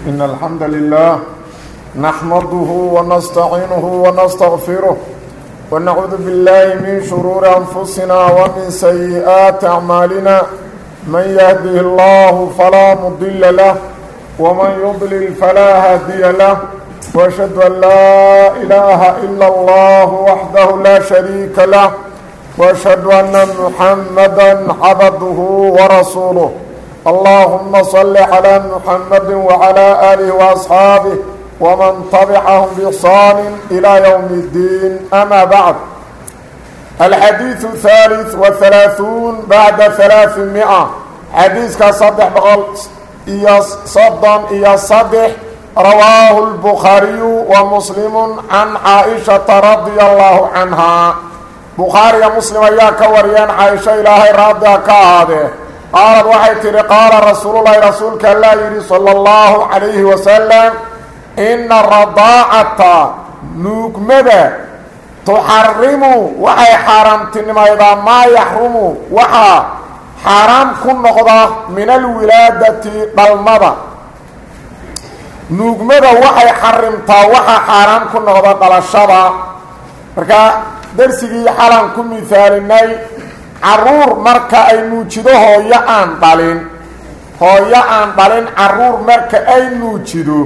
إن الحمد لله نحمده ونستعينه ونستغفره ونعوذ بالله من شرور أنفسنا ومن سيئات أعمالنا من يهده الله فلا مضل له ومن يضلل فلا هادي له وأشهد أن لا إله إلا الله وحده لا شريك له وأشهد أن محمدا عبده ورسوله اللهم صل على محمد وعلى آله وأصحابه ومن تبعهم بإحسان إلى يوم الدين أما بعد الحديث الثالث والثلاثون بعد ثلاثمائة حديث كصدح بقل إيا صدام إيا صدح رواه البخاري ومسلم عن عائشة رضي الله عنها بخاري مسلم أيها كوريان عائشة إلهي راضي كهذه qaalad waxay tidhi qaala rasuululahi rasuulka allaa yidhi sala allahu calayhi wasalam inna radaacata nuugmada tuxarimu waxay xaaraamtinimaydaa maa yaxrumu waxaa xaaraam ku noqda min alwilaadati dhalmada nuugmada waxay xarimtaa waxaa xaaraam ku noqda dhalashada marka darsigii xalaan ku mihaalinay caruur marka ay nuujido hooyo aan dhalin hooyo aan dhalin caruur marka ay nuujido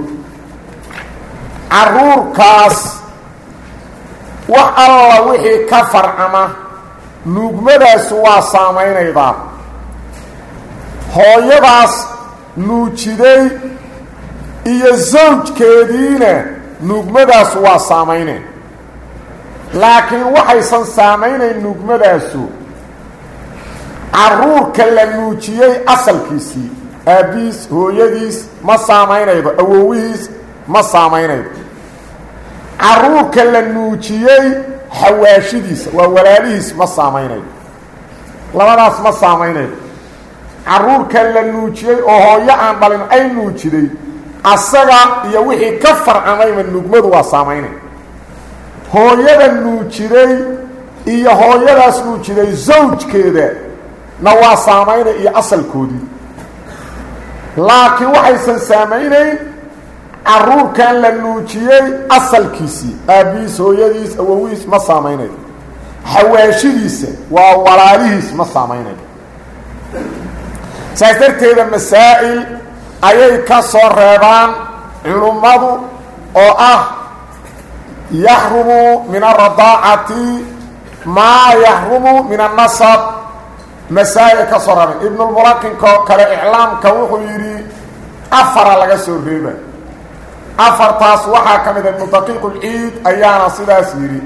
caruurkaas wax alla wixii ka farcama nuugmadaasu waa saamaynaydaa hooyadaas nuujiday iyo sawjkeediina nuugmadaasu waa saamaynay laakiin waxaysan saamaynayn nuugmadaasu caruurka la nuujiyey asalkiisii aabbihiis hooyadiis ma saamaynaydo awowihiis ma saamaynaydo caruurka la nuujiyey xawaashidiisa waa walaalihiis ma saamaynayo labadaas ma saamaynaydo caruurka la nuujiyey oo hooyo aan dhalin ay nuujiday asaga iyo wixii ka farcamayma nugmadu waa saamaynay hooyada nuujiday iyo hooyadaas nuujiday zawjkeeda na waa saamaynay iyo asalkoodii laakiin waxaysan saamaynayn caruurkan la nuujiyey asalkiisii aabbihiis hooyadiis awowihiis ma saamaynayo xawaashidiisa waa walaalihiis ma saamaynayo saas darteeda masaa'il ayay ka soo reebaan culummadu oo ah yaxrumu min alradaacati maa yaxrumu min annasab masaa'il ka soo reebeen ibnulmulaqinko kale iclaamka wuxuu yidhi afara laga soo reeba afartaas waxaa ka mid a ibnu daqiiqulciid ayaana sidaas yidhi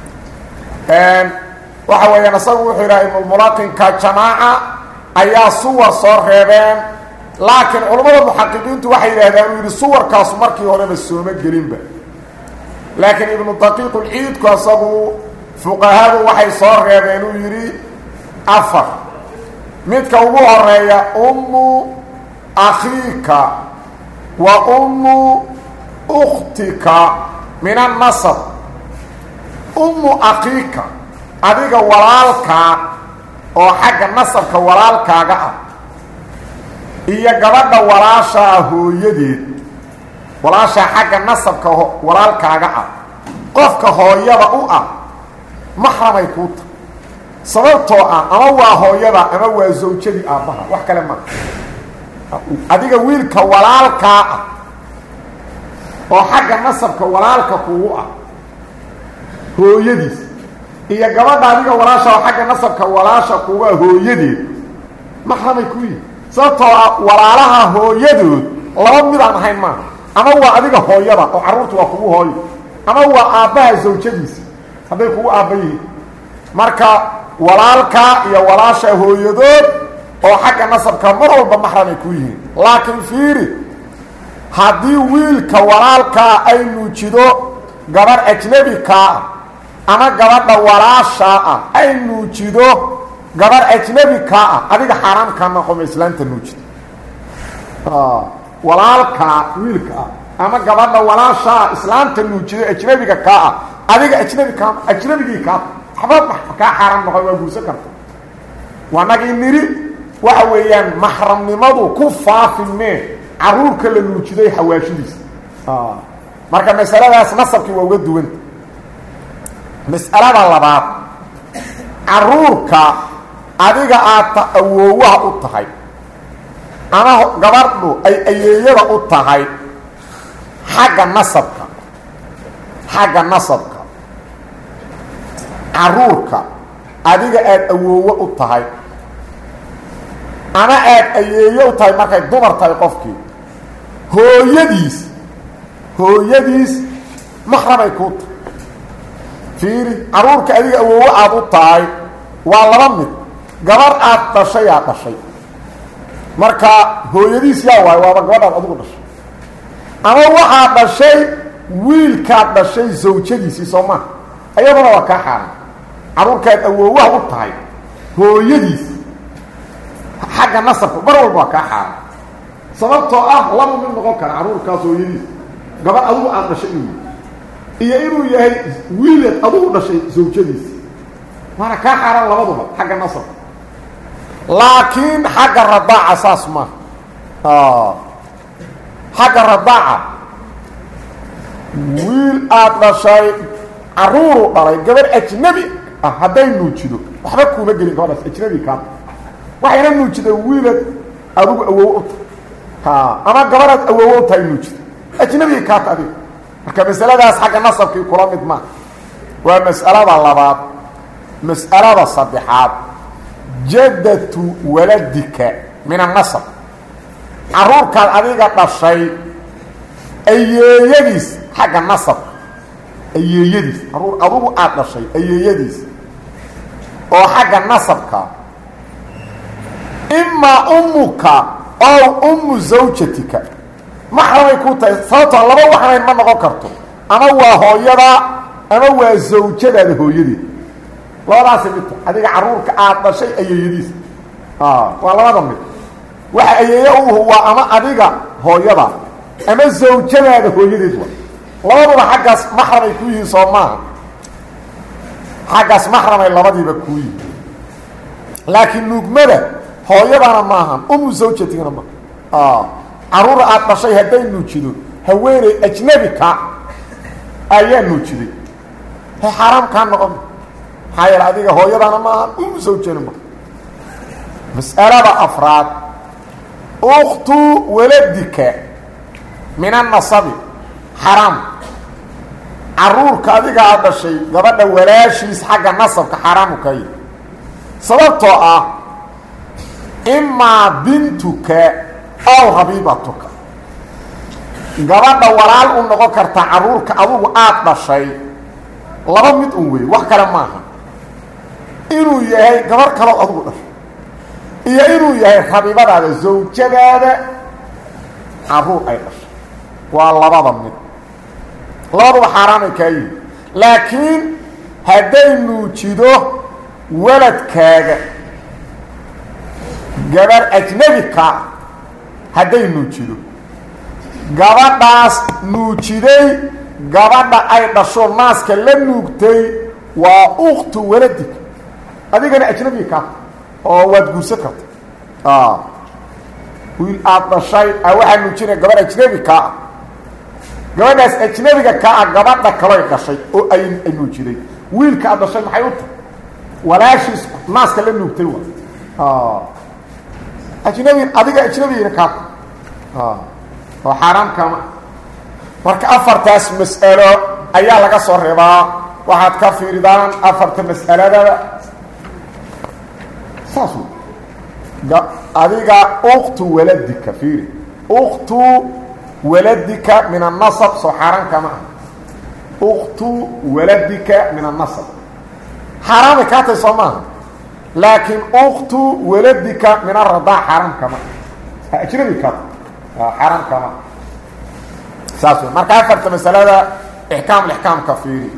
waxa weeyaan isagu wuxuu yidhaha ibnulmulaqinka jamaaca ayaa suwar soo reebeen laakiin culammada muxaqiqiintu waxay yidhahdaan uu yidhi suwarkaasu markii horeba sooma gelinba laakiin ibnu daqiiqulciidku isagu fuqahadu waxay soo reebeen uu yidhi afar midka ugu horeeya ummu akhiika wa ummu ukhtika min annasab ummu akhiika adiga walaalkaa oo xagga nasabka walaalkaaga ah iyo gabadha walaashaa hooyadeed walaashaa xagga nasabka walaalkaaga ah qofka hooyada u ah maxramay kuu tahay sababtoo ah ama waa hooyada ama waa zawjadii aabbaha wax kale maa adiga wiilka walaalkaa ah oo xagga nasabka walaalka kugu ah hooyadiis iyo gabadha adiga walaasha oo xagga nasabka walaasha kugu ah hooyadeed maxramay ku yihi sababtoo ah walaalaha hooyadood laba midaan ahayn maaha ama waa adiga hooyada oo carruurta waa kugu hooyo ama waa aabbaha zawjadiisa hadday kugu aabba yihiin marka walaalka iyo walaasha hooyadood oo xagga nasabka mar walba maxramay ku yihiin laakiin fiiri haddii wiilka walaalkaa ay nuujido gabarh ajnebikaa ah ama gabadha walaashaa ah ay nuujido gabarh ajnebikaa ah adiga xaaraamkaa noqoma islaanta nuujida walaalkaa wiilka ah ama gabadha walaashaa islaanta nuujido ajnebiga kaa ah adiga ajnebi kaa ajnebigii kaa waxba kaa xaaraam noqon waa guursan karta waa nagii niri waxa weeyaan maxramnimadu ku faafi mee caruurka la nuujiday xawaashidiisa marka masaladaas nasabkii waa uga duwanta mas'alada labaad caruurka adiga aad awoowaha u tahay ama gabadhu ay ayeeyada u tahay xagga nasabka xagga nasabka caruurka adiga aada awoowo u tahay ama aada ayeeyo u tahay markay dumar tahay qofkii hooyadiis hooyadiis maxramay kuu tahay fiiri caruurka adiga awoowo aada u tahay waa laba mid gabar aad dhashay aad dhashay marka hooyadiis yaa waayo waaba gabadhaad adigu dhashay ama waxaad dhashay wiilkaad dhashay zawjadiisii soo maha ayaduna waa kaa xaaran caruurkaad awoowaha u tahay hooyadiis xagga nasabka mar walba waa kaa xaaran sababtoo ah laba mid noqon kara caruurkaas hooyadiis gabar adigu aad dhashay inuu iyo inuu yahay wiilad adigu dhashay zawjadiisi waana kaa xaaran labaduba xagga nasabka laakiin xagga radaaca saas maaha xagga radaaca wiil aada dhashay caruuru dhalay gabar ajnabi ah hadday nuujido waxba kuuma gelin gabadhaas ajnabi kaata waxayna nuujida wiilad adigu awow u tahay ama gabadhaad awowo u tahay nuujida ajnabiga kaata adiga marka masaladaas xagga nasabkii kula mid maa waa mas'alada labaad mas'alada saddexaad jaddatu waladika min annasab caruurkaad adiga dhashay ayeeyadiis xagga nasabka ayeeyadiis caruur adugu aada dhashay ayeeyadiis oo xagga nasabka imaa ummuka ow ummu zawjatika maxramay ku tahay sababtoo laba waxnayn ma noqon karto ama waa hooyada ama waa zawjadaada hooyadeed labadaasi midta adiga caruurka aada dhashay ayeeyadiis waa labada mid waxa ayeeye uhu waa ama adiga hooyada ama zawjadaada hooyadeed wa labaduba xaggaas maxramay ku yihiin soo maaha xaggaas maxramay labadiiba kuu yihiin laakiin nuugmada hooyadana maahan umu zawjatigana maaha caruura aada dhashay hadday nuujido haweeney ajnabi ka ayaa nuujiday he xaaraam kaa noqon maxaa yeele adiga hooyadana maahan umu zawjana maaha mas'alada afraad uktu waladika min annasabi xaraam caruurka adiga aad dhashay gabadha walaashiis xagga nasabka xaaraamu ka yihi sababtoo ah imaa bintuka ow habiibatuka gabadha walaal u noqon karta caruurka adugu aada dhashay laba mid un wey wax kale maaha inuu yahay gabarh kaloo adugu dhashay iyo inuu yahay rabiibadaada zawjadaada caruur ay dhashay waa labada mid labaduba xaaraamay kaa yihi laakiin hadday nuujido waladkaaga gabar ajnabi ka hadday nuujido gabadhaas nuujiday gabadha ay dhasho naaska la nuugtay waa uktu waladig adigana ajnabi ka oo waad guursan karta wiil aada dhashay a waxaa nuujinaya gabadh ajnabi kaa ah gabadhaas ajnabiga kaa ah gabadha kaloy dhashay oo ay ay nuujiday wiilka aad dhashay maxay u tahay walaashiis naaska la nuugtay waa ajnabi adiga ajnabigina kaa oo xaaraam kaama marka afartaas mas'alo ayaa laga soo reebaa waxaad ka fiiridaan afarta mas'aladaba saas adiga uktu waladika fiiri uktu waladika min annasab soo xaaraan kama ah uktu waladika min annasab xaaraamay kaa tahay soo maaha laakiin uktu waladika min aradaa xaaraam kama ah ajnabi kaa tahay xaaraam kama saas wey marka afarta masalada ixkaam lixkaamka fiiri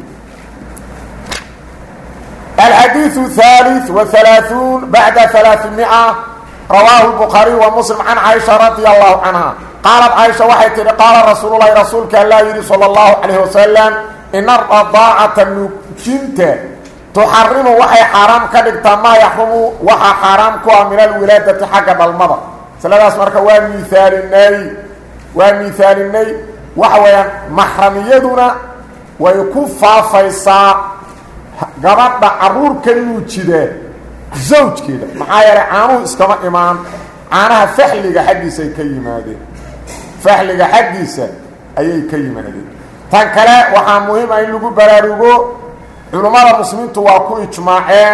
الحديث الثالث وثلاثون بعد ثلاثمائة رواه البخاري ومسلم عن عائشة رضي الله عنها قالت عائشة waxay tihi قاaل رsuuل اللhi رasuulka aلا yihi صلى الله عليه وسلم إن الرضاaعaةa nuujinta تxarimu waxay xaaraam ka dhigtaa maa yaxrumu waxaa xaaraam ku ah min alwilaadati xagga dhalmada masladaas marka waa miaalinay waa miaalinay waxa weeyaan maxramiyaduna way ku faafaysaa gabadha caruurka nuujidee zawjkeeda maxaa yeelay caanuhu iskama imaan caanaha faxliga xaggiisa ay ka yimaadeen faxliga xaggiisa ayay ka yimaadeen tan kale waxaa muhiim ah in lagu baraarugo culummada muslimiintu waa ku ijmaaceen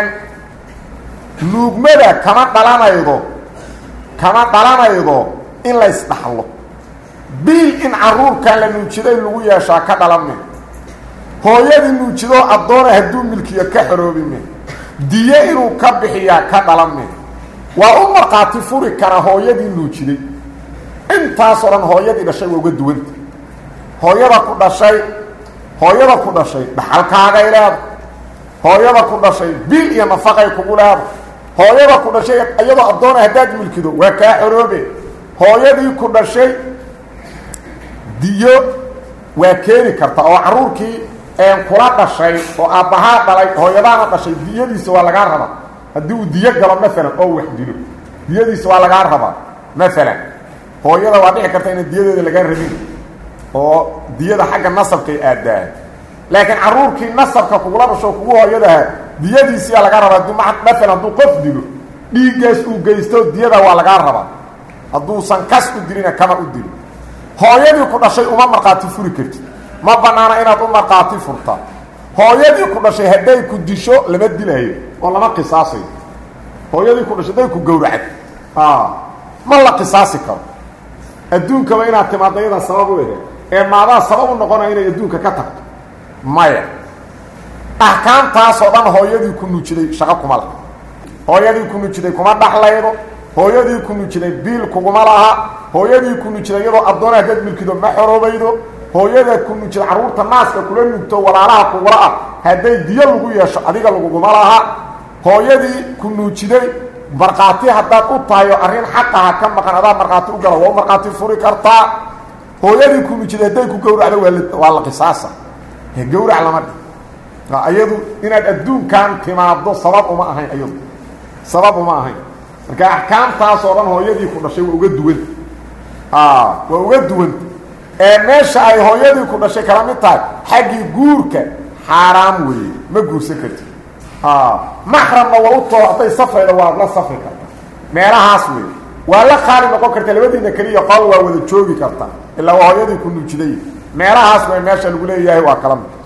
nuugmada kama dhalanaydo kama dhalanaydo in la ysdhaxlo biil in caruurkan la nuujiday lagu yeeshaa ka dhalame hooyadii nuujidoo addoona hadduu milkiyo ka xoroobime diyo inuu ka bixiyaa ka dhalame waa u markhaati furi kara hooyadii nuujiday intaasoo dhan hooyadii dhashay waa uga duwanta hooyada ku dhashay hooyada ku dhashay dhaxalkaagay leeda hooyada ku dhashay biil iyo nafaqay kugu leeda hooyada ku dhashay iyadoo addoona haddaad milkido waa kaa xoroobe hooyadii ku dhashay diyo waa keeni karta oo caruurkii kula dhashay oo aabbahaa dhalay hooyadaana dhashay diyadiisa waa lagaa rabaa haddii uu diyo galo maalan oo wax dilo diyadiisa waa lagaa rabaa maalan hooyada waa dhici karta inaan diyadeeda lagaa rabin oo diyada xagga nasabkay aadaan laakiin caruurkii nasabka kugula dhasho kugu hooyadaha diyadiisiyaa lagaa rabaa d maalan hadduu qof dilo dhiiggaas uu geysto diyada waa lagaa rabaa hadduusan kas u dilina kama u dilo hooyadii ku dhashay uma markhaati furi kartid ma banaana inaad u markhaati furta hooyadii ku dhashay hadday ku disho lama dilayo oo lama qisaasayo hooyadii ku dhashay hadday ku gowracad ma la qisaasi karo adduunkaba inaad timaadda yadaa sabab u ehe ee maadaa sabab u noqonaya inay adduunka ka tagto maya axkaamtaasoo dhan hooyadii ku nuujiday shaqo kuma laha hooyadii ku nuujiday kuma dhaxlaydo hooyadii ku nuujiday biil kuguma laha hooyadii ku nuujiday iyadoo addoona haddaad milkido ma xoroobaydo hooyada ku nuujida carruurta naaska kula nuugto walaalaha kugula ah hadday diyo lagu yeesho adiga laguguma laha hooyadii ku nuujiday markhaati haddaad u tahay oo arrin xaqaha ka maqan adaa markhaati u gala waa u markhaati furi kartaa hooyadii ku nuujiday hadday ku gowracdo waa waa la qisaasa gowrac lama dhi iyadu inaad adduunkan timaaddo sabab uma ahayn iyadu sabab uma ahayn marka axkaamtaasoo dhan hooyadii ku dhashay waa uga duwan waa uga duwanta ee meesha ay hooyadii ku dhashay kala mid tahay xaggii guurka xaaraam weeye ma guursan karti maxramna waa u too hadday safrayda waad la safri karta meelahaas weeye waa la qaali noqon karta labadiina keliya qol waa wada joogi karta ilaa waa hooyadii ku nuujiday meelahaas way meesha lagu leeyahay waa kala mid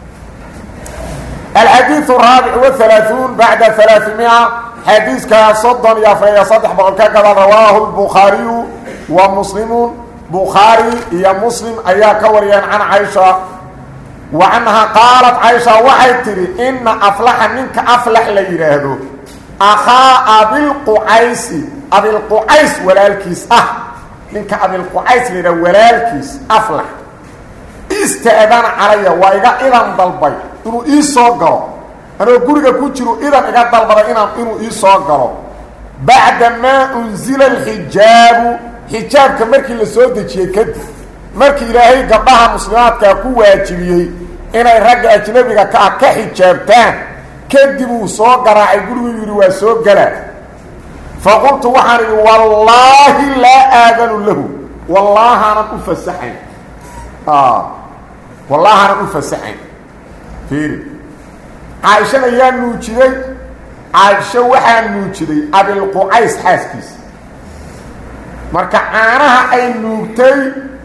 الحديث الرابع والثلاثون بعد ثلاثمائة حديث كصدن يفري صدح بقل كذا رواه البخاري ومسلم بخاري يا مسلم أيا كوريان عن عائشة وعنها قالت عائشة وحي تري إن أفلح منك أفلح ليرهدو أخا أبي القعيس أبي القعيس ولا الكيس أه منك أبي القعيس ليرى ولا الكيس أفلح استأذان علي وإذا إذن ضلبي inuu ii soo galo anoo guriga ku jiro idan iga dalbaday inaan inuu ii soo galo bacda maa unzila alxijaabu xijaabka markii la soo dejiyey kadib markii ilaahay gabdhaha muslimaadkaa ku waajibiyey inay ragga ajnabiga ka ah ka xijaabtaan kadib uu suu garaacay gurigu yidhi waa soo galaa faqultu waxaan idhi wallaahi laa aadanu lahu wallaahanan u fasaxayn wallaahanan u fasaxayn caaishana yaa nuujiday caaisho waxaa nuujiday abilqucays xaaskiisa marka caanaha ay nuugtay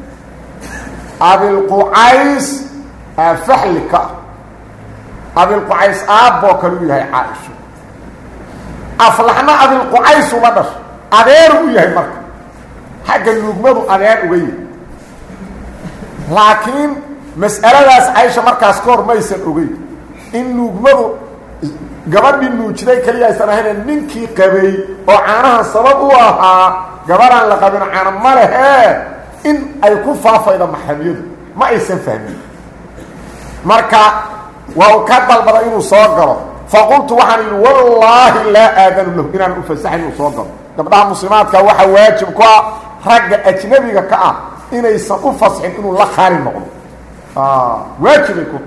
abilqucays faxli ka ah abilqucays aabboo kale u yahay caaisho aflaxna abilqucays uma dhasho adeeru u yahay marka xagga nuugmadu adeer uga yahay laakiin mas'aladaas caysha markaas ka hor maysan ogeyn in nuugmadu gabadhii nuujiday keliya aysan ahayn ninkii qabay oo caanahan sabab u ahaa gabadhaan la qabin caana ma lehee in ay ku faafaydo maxramiyadu ma aysan fahmin marka waa uu ka dalbada inuu soo galo faqultu waxaan yidhi wallaahi laa aadanu lahu inaan u fasaxayn inuu soo galo gabdhaha muslimaadka waxaa waajib ku ah ragga ajnabiga ka ah inaysan u fasxin inuu la qaali noqdo waajibay ku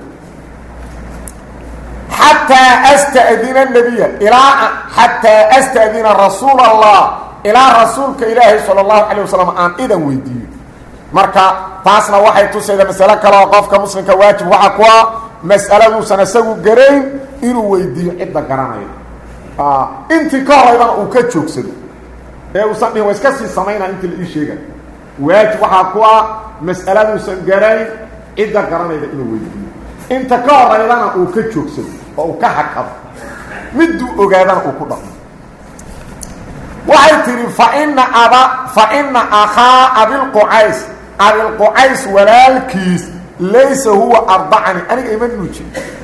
xataa astadina nabiya ilaa xataa astadina rasuul allah ilaa rasuulka ilaahay sala allahu calay wasalam aan idan weydiiyo marka taasna waxay tusayda masalo kale oo qofka muslimka waajib waxa ku ah mas'aladuusan isagu garayn inuu weydiiyo cidda garanaya intii ka horaydana uu ka joogsado ee uusan dhihin wa iska sii samaynaa intii la ii sheegay waajib waxaa ku ah mas'aladuusan garayn cidda garanayda inuu weydiiyo inta ka horaydana uu ka joogsado oo uu ka hakado miduu ogaadana uu ku dhaqmo waxay tidhi faina aba faina akhaa abilqucays abilqucays walaalkiis laysa huwa ardacani aniga ima nuujin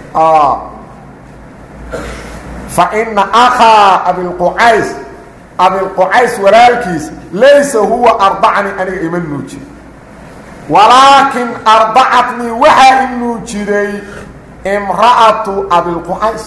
faina akhaa abilqucays abilqucays walaalkiis laysa huwa ardacani aniga ima nuujin walaakin ardacatnii waxaa i nuujiday imra'atu abilqucays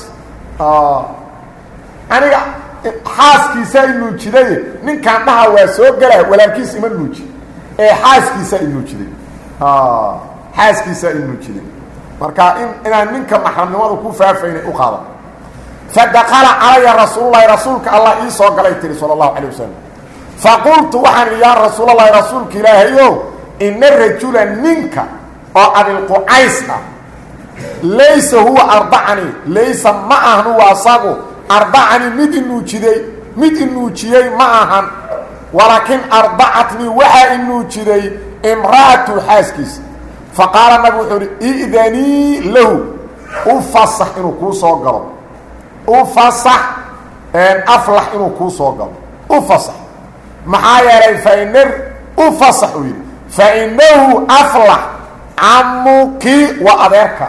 aniga xaaskiisaa i nuujiday ninkaan dhaha waa soo gela walaalkiis ima nuuji ee xaaskiisaa i nuujiday xaaskiisaa i nuujiday marka in inaan ninka maxramnimadu ku faafaynay u qaada fadakala calaya rasuululahi rasuulka allah ii soo galay tiri sala allahu calay wasalam faqultu waxaan idhi yaa rasuulalahi rasuulka ilaahayo ina rajula ninka oo abilqucays ah laysa huwa ardacani laysa ma ahan huwa asagu ardacani mid inuujiday mid inuujiyey ma ahan walaakin ardacatnii waxaa inuujiday imra'atu xaaskiisa faqaala nabi wuxuu ihi idanii lahu u fasax inuu kuu soo galo u fasax aflax inuu kuu soo galo u fasax maxaa yeelay faina u fasax uu yidhi fainahu aflax camuki waa adeerka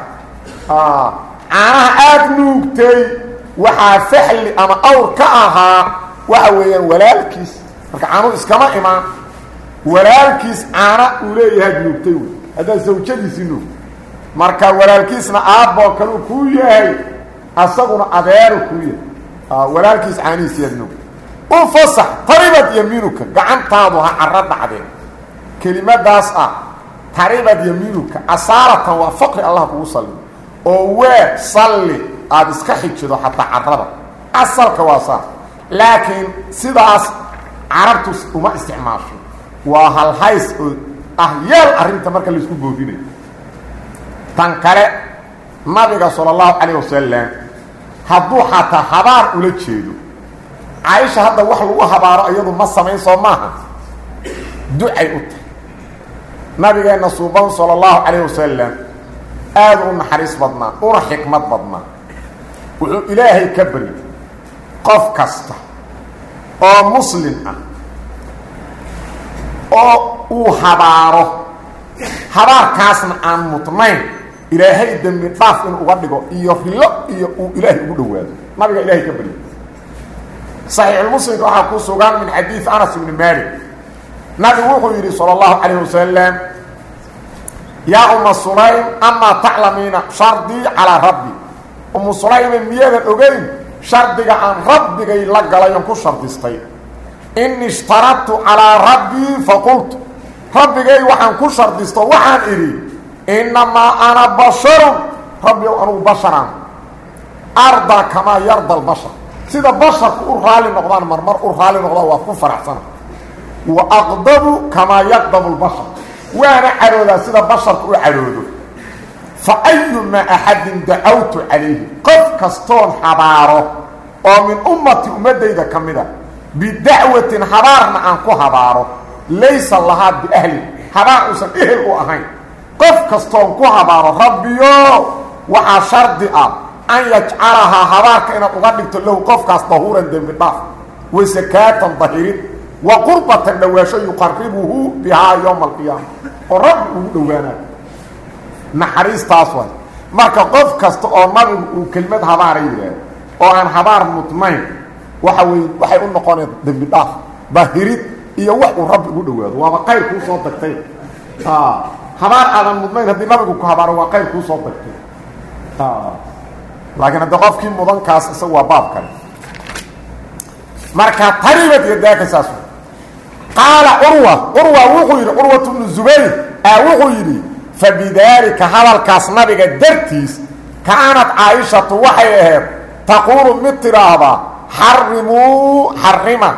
caanaha aada nuugtay waxaa faxli ama awr ka ahaa waxa weeyaan walaalkiis marka caanuhu iskama imaan walaalkiis caana uu leeyahaad nuugtay wey haddaad sawjadiisii nuugtay marka walaalkiisna aabboo kaleu kuu yahay asaguna adeeru kuu yahay walaalkiis caanihiisiyaad nuugtay u fasax taribad yamiinuka gacantaadu ha caro dhacdeen kelimadaas ah taribad yamiinuka asaaratan waa faqri allah kugu salliyo oo waa salli aada iska xijido xataa carada asalka waa saas laakiin sidaas carabtu uma isticmaasho waa halhays oo ah yeel arrinta marka laisku boodinayo tan kale nabiga sala allahu calayh wasalam hadduu xataa habaar ula jeedo caaisha hadda wax lagu habaaro iyadu ma samayn soo maaha ducay u tahay nabigeenna suuban sala allahu calayh wasalam aada u naxariis badnaa una xikmad badnaa wuxuu ilaahay ka baryay qof kasta oo muslim ah oo uu habaaro habaarkaasna aan mudnayn ilaahay dembi dhaaf inuu uga dhigo iyo rilo iyo uu ilaahay ugu dhowaado nabiga ilaahay ka baryay saxiixulmuslimka waxaa ku sugan min xadiid anas ibni malik nabigu wuxuu yidhi sala allahu calayh wasalam yaa uma sulaym amaa taclamiina shardii calaa rabbi umu sulayme miyaadan ogeyn shardiga aan rabbigay la galay oon ku shardistay in ishtaradtu calaa rabbii faqultu rabbigay waxaan ku shardisto waxaan idhi innamaa ana basharun rabbi ow anugu basharaan ardaa kamaa yarda albashar sida basharku u raali noqdaan marmar u raali noqdaan waa ku faraxsana wa aqdabu kamaa yaqdabu lbashar waana cadhoodaa sida basharku u cadhoodo fa ayumaa axadin dacawtu calayhi qof kastoon habaaro oo min ummati ummaddayda ka mid a bidacwatin habaarna aan ku habaaro laysa lahaa biahlin habaar uusan ehel u ahayn qof kastoon ku habaaro rabbiyo waxaa shardi ah an yajcalahaa habaarka inaad uga dhigto lahu qofkaas dahuuran dembi dhaaf wa sakaatan dahirin wa qurbatan dhawaasho yuqaribuhu bihaa yowma alqiyaama oo rabbi ugu dhowaanayo naxariistaas way marka qof kasta oo nabigu uu kelimad habaara yidhaahdo oo aan habaar mudnayn waxa wey waxay u noqoneen dembi dhaaf dahirid iyo wax uu rabbi ugu dhowaado waaba qayr kuu soo dagtay habaar aadan mudnayn haddii nabigu ku habaaro waa qayr kuu soo dagtay laakiin hadda qofkii mudankaas isaga waa baab kale marka taribad yadaaka saas qaala curwa curwa wuxuu yidhi curwatu bnu zubayr a wuxuu yidhi fabidaalika hadalkaas nabiga dartiis kaanad caaishatu waxay ahayd taquulu mid tidhaahdaa xarimuu xarima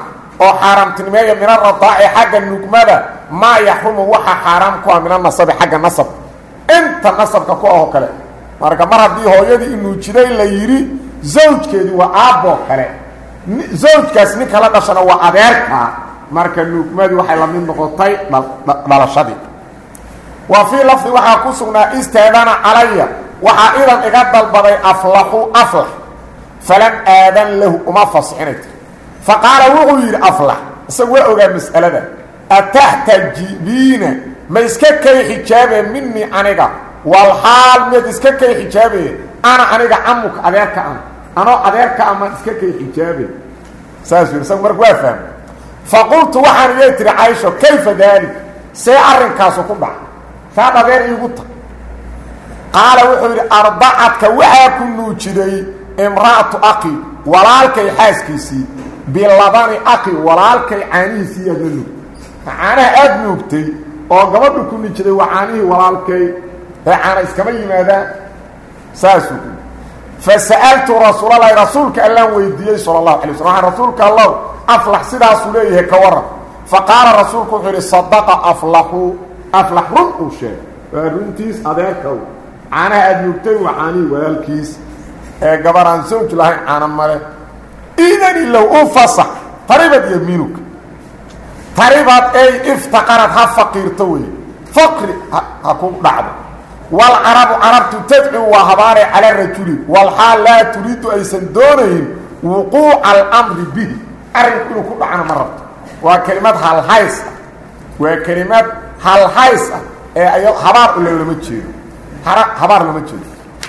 oo xaaraamtinimeeya min aradaaci xagga nugmada maa yaxrumu waxa xaaraam ku ah min anasabi xagga nasab inta nasabka ku ahoo kale marka mar haddii hooyadii inuujiday la yidhi zawjkeedii waa aabboo kale zawjkaas ninka la dhashana waa adeerkaa marka nugmadii waxay la mid noqotay dhalashadii wa fii lafdi waxaa ku sugnaa istaadana calaya waxaa idan iga dalbaday aflaxu aflax falam aadan lahu uma fasixinay tiri fa qaala wuxuu yidhi aflax isagu waa ogaa mas'alada ataxtajibiina ma iska kay xijaabee minii aniga walxaal miyaad iska kay xijaabee ana aniga camuka adeerka an anoo adeerka ama iska kay xijaabe saasuu yidhi isagu marka waa fahmay fa qultu waxaan iyay tihi caysho kayfa daalik see arrinkaasu ku dhaca saad adeer iigu ta qaala wuxuu yidhi arbacadka waxaa ku nuujiday imra'atu aqi walaalkay xaaskiisii bilabani aqi walaalkay caanihiisii aad la nuugtay caanaha aada nuugtay oo gabadhu ku nuujiday waa caanihii walaalkay ee caana iskama yimaadaan saasuu ku fa sa'altu rasuulalahi rasuulka allaan weydiiyey sala allahu alay waslam waxaan rasuulka allow aflax sidaasuu leeyahay ka waran fa qaala rasuulku wuxuu yidhi sadaqa aflaxu aflax run uu sheegay waa runtiis adeerkaw caanaha aada nuugtay waa caanihii walaalkiis ee gabar aan sawj lahayn caana male idan ilow u fasax taribad yamiinuka taribad ey iftaqarad ha faqiirto wey faqri ha ku dhacdo walcarabu carabtu tadcu waa habaare cala rajuli walxaal laa turiidu aysan doonayn wuquuca alamri bihi arrinku inuu ku dhacana ma rabto waa kelimad halhays ah waa kelimad halhays ah ee ay habaar ulolama jeedo habaar lama jeedo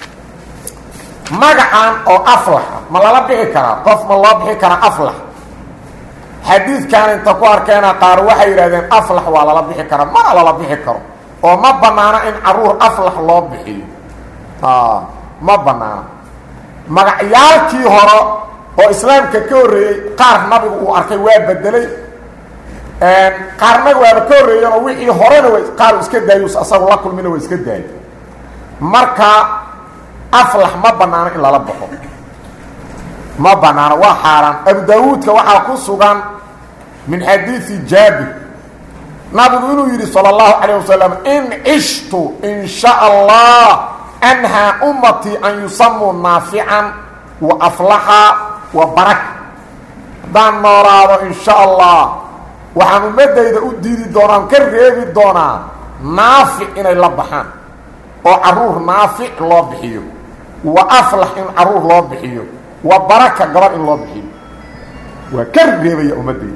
magacan oo aflaxa ma lala bixi karaa qof ma loo bixi karaa aflax xadiidkan inta ku arkeena qaar waxay yidhahdeen aflax waa lala bixi karaa mana lala bixi karo oo ma banaano in caruur aflax loo bixiyo ma banaano magacyaalkii hore oo islaamka ka horreeyey qaar nabigu uu arkay waa bedelay qaarna waaba ka horreeyeenoo wixii horena wa qaar iska daayo asagu la kulmina waa iska daayay marka aflax ma banaano in lala baxo ma banaano waa xaaraan abu daawuudka waxaa ku sugan min xadiidi jaabir nabigu inuu yidhi salى اllahu calayه wasalam in cishtu in sha allah anhaa ummatii an yusamuu naafican wa aflaxa wa baraka haddaan noolaado in sha allah waxaan ummadayda u diidi doonaan ka reebi doonaa naafic inay la baxaan oo caruur naafic loo bixiyo wa aflax in caruur loo bixiyo wa baraka gabar in loo bixiyo waa ka reebaya ummadayda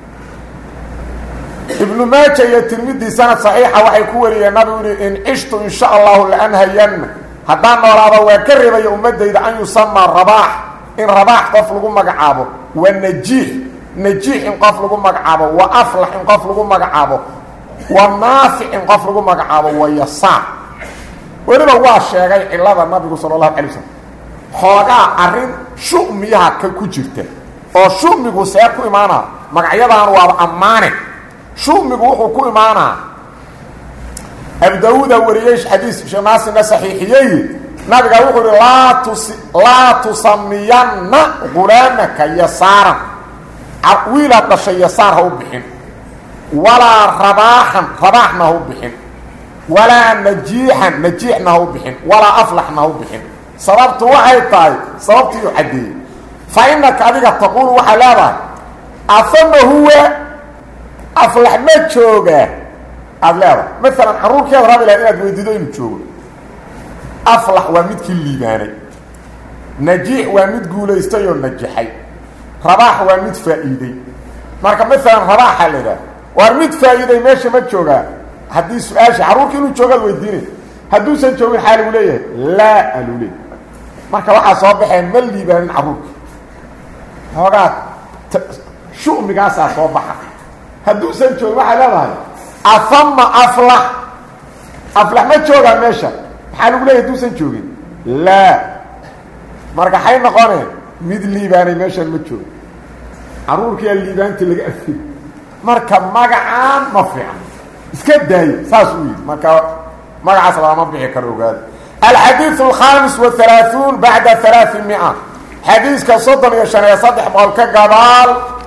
ibnu maaja iyo tirmidii sanad saxiixa waxay ku wariyeen nabigu yidhi in cishtu in sha allahu laanhayanna haddaan noolaado waa ka reebaya ummadayda an yusamaa rabaax in rabaax qof lagu magacaabo wa najiix najiix in qof lagu magacaabo wa aflax in qof lagu magacaabo wa naafic in qof lagu magacaabo wa yasaar weliba waa sheegay cilada nabigu sala allahu alay waslm xoogaa arrin shumiyaha ka ku jirta oo shumigu see ku imaanaa magacyadaan waaba ammaane shumigu wuxuu ku imaanaa abu daawuuda wariyey xadiis sheeknaasina saxiixiyey nabiga wuxuu ihi laa tus laa tusamiyanna gulaamaka yasaaran wiilaad dhashay yasaar ha u bixin walaa rabaaxan rabaaxna ha u bixin walaa najiixan najiixna ha u bixin walaa aflaxna ha u bixin sababtu waxay tahay sababtii u caddeeyey fa inaka adiga taquulu waxaa leedahay afama huwa aflax ma joogaa aada leedahay maalan caruurkeeda rabi laha inaad weydiido inuu joogo aflax waa midkii liibaanay najiix waa mid guulaystay oo najaxay rabaax waa mid faa'iiday marka maalan rabaaxa la idhaha waar mid faa'iiday meesha ma joogaa haddii su-aasha caruurka inuu joogaad weydiinay hadduusan joogin xaa lagu leeyahay laa aluu leey marka waxaa soo baxeen ma liibaanin caruurka hoogaa shumigaasaa soo baxa hadduusan joogin waxaa leedahay afama aflax aflax ma joogaa meesha maxaa lagu leeyahy hadduusan joogin laa marka xay noqoneen mid liibaanay meeshaan ma joogo caruurkiyaa liibaantii laga afiri marka magacaan ma fiican iska daayo saas uu yidhi marka magacaas lagama bixi karo ogaada alxadiiث الkhaamis وaلaلaaثuun baعda ثaلaaثi miئة xadiiska soddon iyo شhan iyo saddex boqol ka gadaal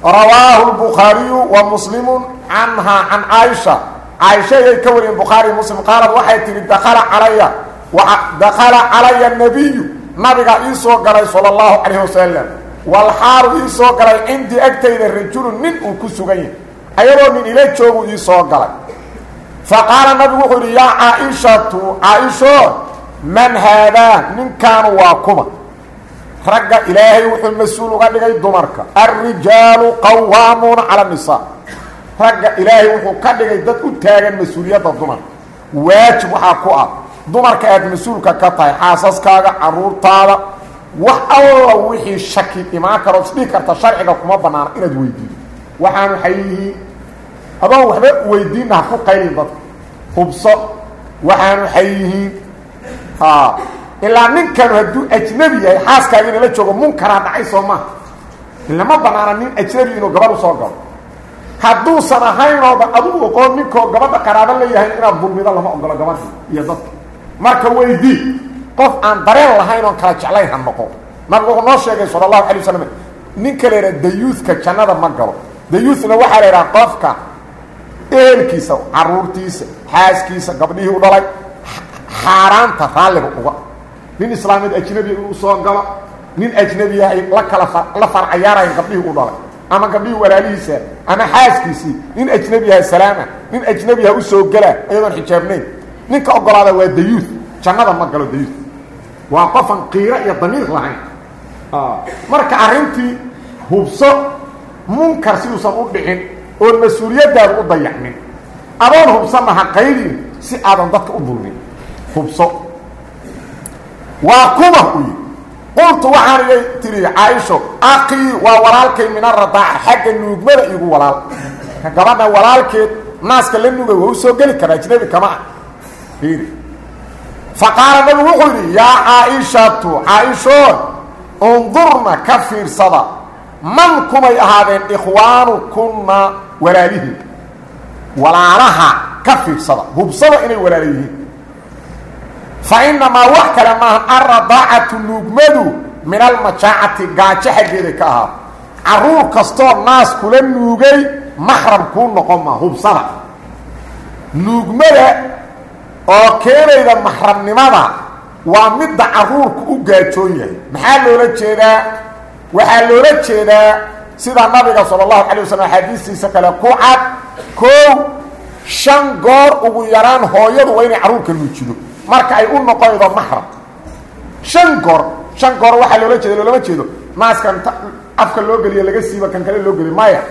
rawaahu lbukhaariyu wa muslimu canhaa can caaisha caaisha ayay ka wariyeen bukhaari muslim qaalad waxay tihi dakala calaya dakala calaya nabiyu nabiga ii soo galay sala allahu calayh wasalam walxaalu ii soo galay cindii agtayda rajulun nin uu ku sugan yahay ayadoo nin ila joogu ii soo galay fa qaala nabigu wuxuu yidhi yaa caaishatu caaisho man haadaa ninkaanu waa kuma ragga ilaahay wuxuu mas-uul uga dhigay dumarka alrijaalu qawaamuuna cala nisaa ragga ilaahay wuxuu ka dhigay dad u taagan mas-uuliyadda dumarka waajib waxaa ku ah dumarka aad mas-uulka ka tahay xaasaskaaga caruurtaada wax alla wixii shaki imaan karoo isdhihi karta sharciga kuma banaana inaad weydiido waxaanu waxay yihiin adoon waxba weydiinna ha ku qaylin dadka hubso waxaanu waxay yihiin ha ilaa ninkanu hadduu ajnabi yahay xaaskaaga inala joogo munkaraa dhacay soo maha ilama banaana nin ajnabi inuu gabadh usoo galo hadduusan ahaynooba adugu oqoon ninkoo gabadha qaraabo la yahay inaad dulmido lama ogolo gabadhi iyo dadka marka weydii qof aan dareen lahayn oon kala jeclayn ha noqo nabigu wuxuu noo sheegay sala allahu alay wasalam ninka la yidhaha dayuuska jannada ma galo dayuusna waxaa la yidhaha qofka ehelkiisa caruurtiisa xaaskiisa gabdhihii u dhalay xaaraanta raalliga uga nin islaamiyad ajnabiya inuu soo galo nin ajnabiya ay la kala la farcayaarayan gabdhihii u dhalay ama gabdhihii walaalihiisa ama xaaskiisii nin ajnabiyaha salaama nin ajnabiyaha usoo gelaa iyadoon xijaabnayn ninka ogolaada waa dayuus jannada ma galo dayuus waa qofan qiiro iyo damiir lahayn marka arrintii hubso munkar si uusan u dhicin oon mas-uuliyaddaada u dayacmin adoon hubsanna ha qaylin si aadan dadka u dulmin hubso waa kuma u yii qultu waxaan iga tiri caaisho aqii waa walaalkay min aradaaca xagga nuugmada igu walaal ka gabadha walaalkeed naaska la nugay waa u soo geli karaa ajnabi kama ah fiiri fa qaala nabigu wuxuu yidhi yaa caaishatu caaisho undurna ka fiirsada man kumay ahaadeen ikhwaanukunna walaalihiin walaalaha ka fiirsada hubsada inay walaala yihiin fa inamaa wax kale maaha alradaacatu nuugmadu min almajaacati gaajo xaggeeday ka ahaa caruur kastoo naas kula nuugay maxram kuu noqon maa hubsada nuugmada oo keenayda maxramnimada waa midda caruurku u gaajoon yahay maxaa loola jeedaa waxaa loola jeedaa sida nabiga sala allahu calay wasalam axaadiistiisa kale ku cad koow shan goor ugu yaraan hooyadu waa inay carruurka nuujido marka ay u noqonaydo maxram shan goor shan goor waxaa loola jeeda loolama jeedo naaskan afka loo geliyo laga siiba kan kale loo geliyo maya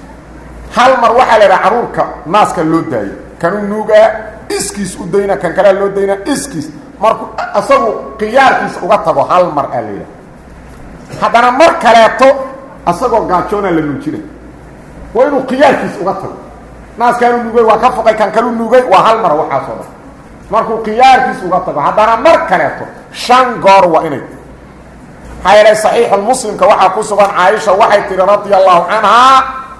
hal mar waxaa la idhaha carruurka naaska loo daayo kanu nuugaa iskiis u dayna kan kalea loo daynaa iskiis markuu isagu khiyaarkiisa uga tago hal mar aa la yidhaha haddana mar kaleeto isagoo gaajoonaa la nuujinay waa inuu khiyaarkiisa uga tago naaskaanu nuugay waa ka foqay kan kalu nuugay waa hal mar waxaasoo dhan markuu khiyaarkiisa uga tago haddana mar kaleeto shan goor waa inay maxaa yeelay saxiixulmuslimka waxaa ku sugan caaisha waxay tihi radia allahu canhaa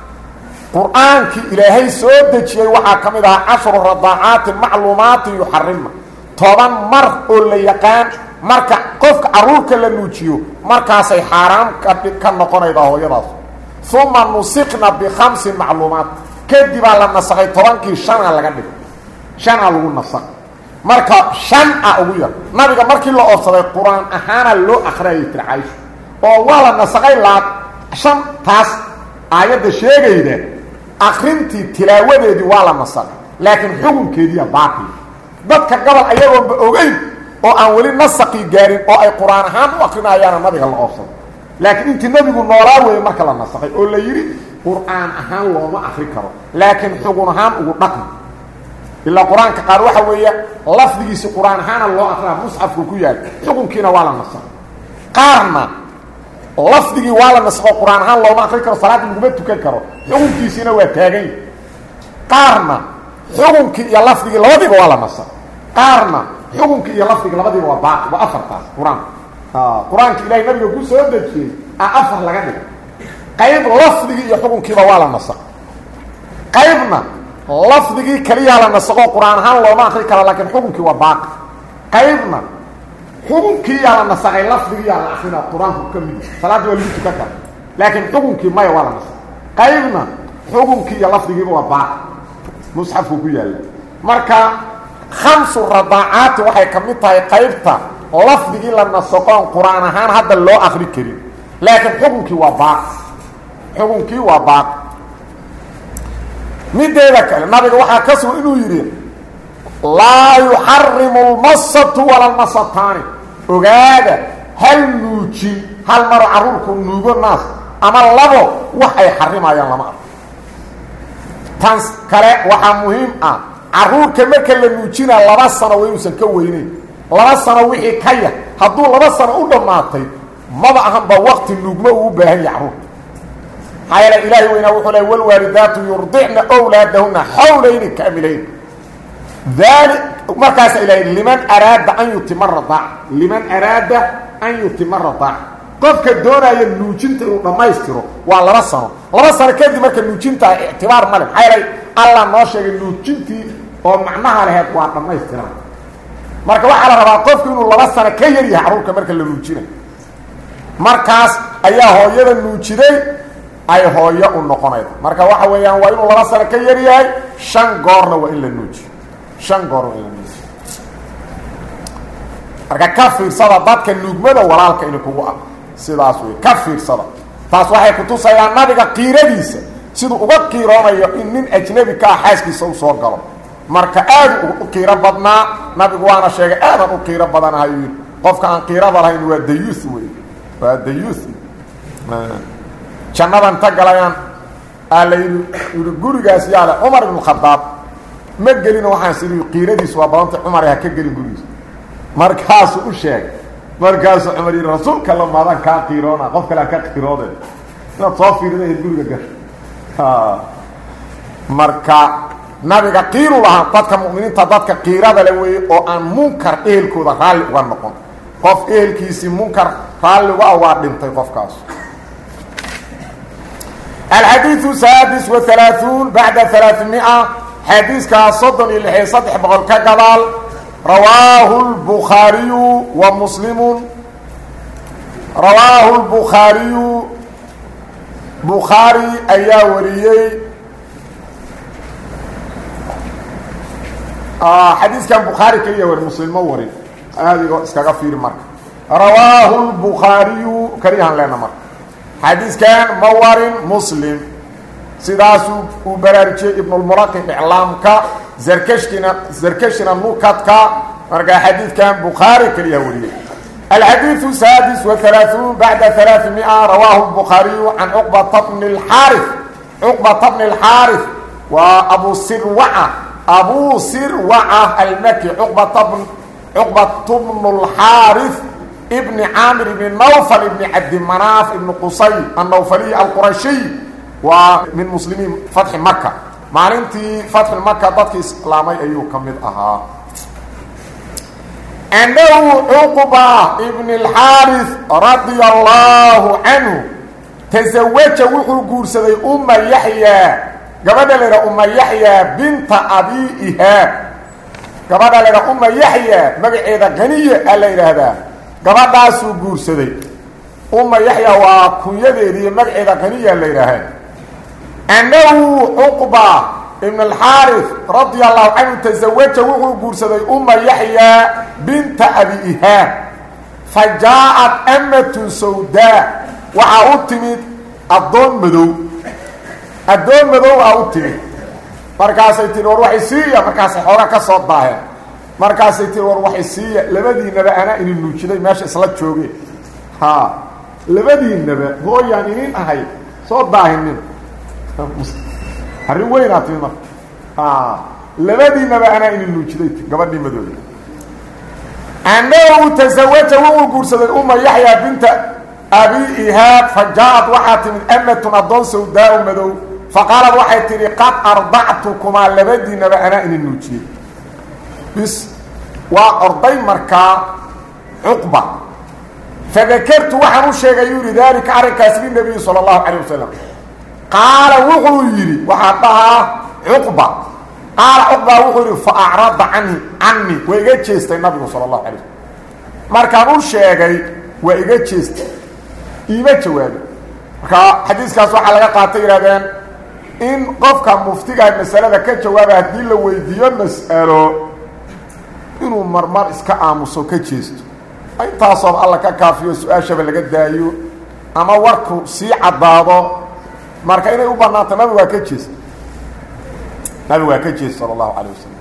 qur-aankii ilaahay soo dejiyey waxaa ka mid ahaa cashru radaacaatin macluumaatin yuxarimna toban mar oo la yaqaan marka qofka carruurka la nuujiyo markaasay xaaraam ka noqonaydaa hooyadaas uma nusikna bikhamsin macluumaat kadibaa la nasakay tobankii shana laga dhigo shanaa lagu nasakay marka shan a ugu yar nabiga markii la oobsaday qur-aan ahaana loo akriyayay tir caysho oo waa la nasakay laa shan taas aayadda sheegayda akrintii tilaawadeedii waa la nasakay laakiin xukunkeediiya baaqi dadka gobol ayagoonba ogeyn oo aan weli nasaqii gaarin oo ay qur-aan ahaan u akrinayaana nabiga la oobsaday laakiin intii nebigu noolaa weeye marka la nasakay oo la yidhi qur-aan ahaan looma akri karo laakiin xugun ahaan ugu dhaqmi ilaa qur-aanka qaar waxa weeye lafdigiisi qur-aan ahaana loo akrinaa musxafku ku yaal xukunkiina waa la nasakay qaarna lafdigii waa la nasaqo qur-aan ahaan looma akri karo salaadda laguma tukan karo xukunkiisiina waa taagan qaarna xukunkii iyo lafdigii labadiiba waa la nasakay qaarna xukunkii iyo lafdigii labadiiba waa baaqi waa afartaas qur-aanka qur-aanka ilahay nabiga ku soo dejiyey a afar laga dhigay qayb lafdigii iyo xukunkiiba waa la nasaqay qaybna lafdigii keliyaa la nasaqo qur-aan ahaan looma akri kara laakiin xukunkii waa baaqi qaybna xukunkiiyaa la nasaqay lafdigiiyaa la akrina qur-aanku ka mid salaadda waa lagu tukan kara laakiin xukunkii maya waa la nasaqay qaybna xukunkii iyo lafdigiiba waa baaq musxafku ku yaalla marka khamsu radaacaati waxay ka mid tahay qaybta lafdigii la nasoqoon qur-aan ahaan hadda loo akri karin laakiin xukunkii waa baaq xukunkii waa baaq mideeda kale nabiga waxaa ka sugan inuu yidhi laa yuxarimu lmasatu wala lmasataani ogaada hal nuujin hal maro carruurku nuugo naas ama labo wax ay xarimayaan lama arko tan kale waxaa muhiim ah carruurka marka la nuujinaa laba sano waa inuusan ka weyneyn laba sano wixii ka yah hadduu laba sano u dhammaatay maba ahanba wakti nuugmo uu u baahan yahay carruurka maxaa yeele ilaahi weynaa wuxuu le walwaalidaatu yurdicna wlaadahuna xawlayni kaamilayn daali markaasa ilahay liman araada an yutima radaac liman araada an yutima radaac qofka doonaya nuujinta inuu dhammaystiro waa laba sano laba sano kadib marka nuujintaa ictibaar male maxaa yeelay allah noo sheegay nuujintii oo macnaha laheed waa dhammaystiran marka waxaa la rabaa qofku inuu laba sano ka yar yahay carruurka marka la nuujinayo markaas ayaa hooyada nuujiday ay hooyo u noqonayda marka waxa weeyaan waa inuu laba sano ka yar yahay shan goorna waa in la nuujiyo shan goor waa in la nuujiyo marka ka fiirsada dadka nuugmada walaalka ini kugu ah sidaas wey ka fiirsada taas waxay kutusayaan nabiga qiiradiisa siduu uga qiiroonayo in nin ajnebi ka ah xaaskiisa u soo galo marka aad u qiiro badnaa nabigu waana sheegay aadan u qiiro badanahay yii qofka aan qiirada lahayn waa dayuth wey waa dayuth jannadan ta galayaan aa la yidhi yidhi gurigaas yaale cumar ibnu khadaab ma gelino waxaan sii qiiradiisu waa badantay cumar ha ka gelin gurigiisa markaasuu u sheegay markaasuu cumar yidhi rasuulka la maadan kaa qiiroona qof kale ha ka qiiroode inaad soo fiirida ahayd guriga gasho marka nabiga qiiru lahaa dadka mu'miniinta dadka qiirada le weeye oo aan munkar ehelkooda raalli uga noqon qof ehelkiisii munkar raalli uga ah waa dhintay qofkaas الحديث السادس وثلاثون بعد ثلاثمائة حديث كصدن اللي صدح بقول كقبال رواه البخاري ومسلم رواه البخاري بخاري أيا وريي آه حديث كان بخاري كليا والمسلم وري هذه اسكغفير مرك رواه البخاري كريها لنا مرك حديث كان مورن مسلم سداسو وبرارجي ابن المراقب اعلامك زركشتنا زركشنا نوكاتك مرقى حديث كان بخاري كاليهوري الحديث السادس وثلاثون بعد ثلاثمائة رواه البخاري عن عقبة بن الحارث عقبة بن الحارث وأبو سروعة أبو سروعة المكي عقبة بن عقبة بن الحارث ابن عامر بن نوفل ابن عبد مناف ابن قصي النوفلي القرشي ومن مسلمين فتح مكة maalintii fatxi maka dadkii islaamay ayuu ka mid ahaa annahu cuqba ibn اlxaaris radia allaahu canhu tasawaja wuxuu guursaday uma yaxyaa gabadha la ydhaha uma yaxyaa binta abi ihaab gabadha la ydhaha uma yaxyaa magaceeda qaniya a la yidhaahdaa gabadhaasuu guursaday uma yaxyaa waa kunyadeediiyo magaceeda qaniya la yidhaahaa annahu cuqba ibn alxaaris radia allahu canhu tasawaja wuxuu guursaday uma yaxyaa binta abi ihaab fa jaa-at amatun sawdaa waxaa u timid addoon madow addoon madow aa u timid markaasay tihi war waxay siiya markaasay xoogaa ka soo daaheen markaasay tihi war waxay siiya labadiinaba anaa inin nuujiday meesha isla joogeen ha labadiinaba hooyaan inin ahay soo daahinin arrin weynaa timi marka labadiinaba anaa inin nuujiday gabadhii madooda annahu tasawaja wuxuu guursaday uma yaxyaa binta abi ihaab fa jaa-ad waxaa timid amatun addoon sawdaa-u madow faqaalad waxay tidhi qad ardactukumaa labadiinaba anaa inin nuujiyey bis waa orday markaa cuqba fadakartu waxaan u sheegay yuu yihi daalika arrinkaas linabiyi sala allahu calayh wasalam qaala wuxuu yidhi waxaa dhahaa cuqba qaala cuqba wuxuu yidhi fa acrada cani cani waa iga jeestay nabigu sala allahu alay slm markaan u sheegay waa iga jeestay iima jawaabin marka xadiiskaas waxaa laga qaatay yidhahdeen in qofka muftigaha masalada ka jawaaba haddii la weydiiyo mas'alo inuu marmar iska aamuso ka jeesto intaasooba alla ka kaafiyo su-aashaba laga daayo ama warku sii caddaado marka inay u bannaanto nabigu waa ka jeesta nabigu waa ka jeesta sala allahu calay wasalam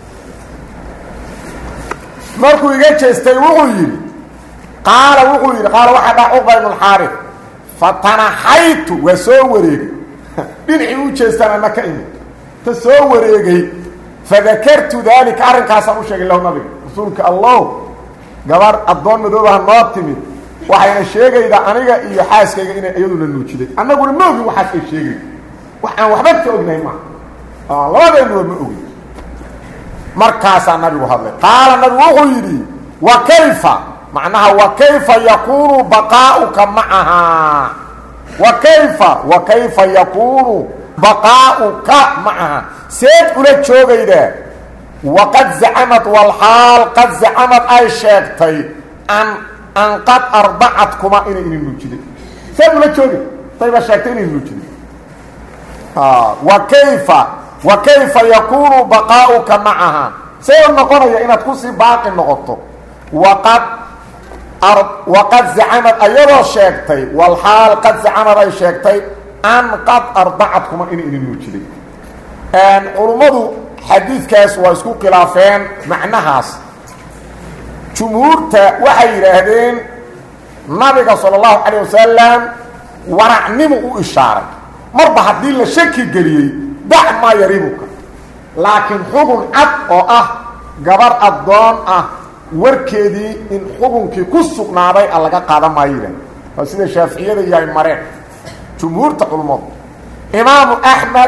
markuu iga jeestay wuxuu yidhi qaala wuxuu yidhi qaala waxaa dhaa cuqba ibnu alxaarif fatanaxaytu waa soo wareegay dhinacii u jeestaan ana ka imid ta soo wareegay fadakartu daalika arrinkaasaan u sheegay lahu nabiga rasuulka allow gabar addoon madoobaha noo timid waxayna sheegaydaa aniga iyo xaaskayga inay iyaduna nuujiday annaguna ma ogin waxaas ay sheegay wax aan waxba ka ognahay maaha labadeennuba ma ogin markaasaa nabigu hadlay qaala nabigu wuxuu yidhi wa kayfa macnaha wa kayfa yakuunu baqaa'uka macahaa wa kayfa wa kayfa yakuunu baqaa'uka macaha seed ula joogaydaa waqad zacamad walxaal qad zacamad ay sheegtay an an qad ardacadkuma inay ina nuujiday seed ula joogay dayba sheegtay inay nuujiday wa kayfa wa kayfa yakuunu baqaa'uka macaha see u noqonaya inaad kusii baaqi noqoto waqad waqad zacamad ayadoo sheegtay walxaal qad zacamad ay sheegtay an qad ardacadkuma inay ina nuujiday culummadu xadiidkaas waa isku khilaafeen macnahaas jumhuurta waxay yidhaahdeen nabiga sala allahu calayh wasalam waracnimu u ishaaray marba haddii la shaki geliyey dac maa yaribuka laakiin xugun cad oo ah gabar addoon ah warkeedii in xugunkii ku sugnaaday a laga qaadan maayo yidhahd waa sida shaaficiyada iyo ay mareen jumhuurta culummadu imaamu axmed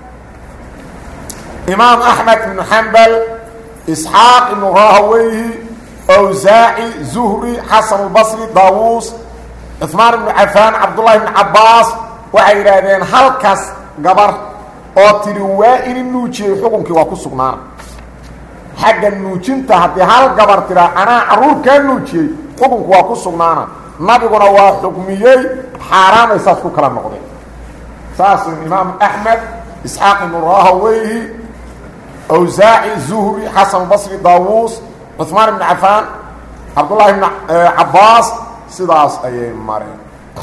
imaam axmed ibnu xambal isxaaq ibnu rahaweyhi awsaaci zuhri xasan albasri daawuus cuثmaan ibnu cafaan cabdullahi ibnu cabbaas waxay yidhaahdeen halkaas gabar oo tidhi waa ini nuujiyey xukunkii waa ku sugnaana xagga nuujinta haddii hal gabar tiraa anaa carruur kaa nuujiyey xukunku waa ku sugnaana nabiguna waa xukmiyey xaaraamay saas ku kala noqdeen saas imaam axmed isxaaq ibnu rahaweyhi awsaaci zuhri xasan basri daawuus cuثmaan ibnu cafaan cabdullaahi ibnu cabbaas sidaas ayay mareen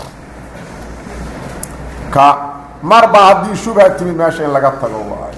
ka marba haddii shubha timid meesha in laga tago waayo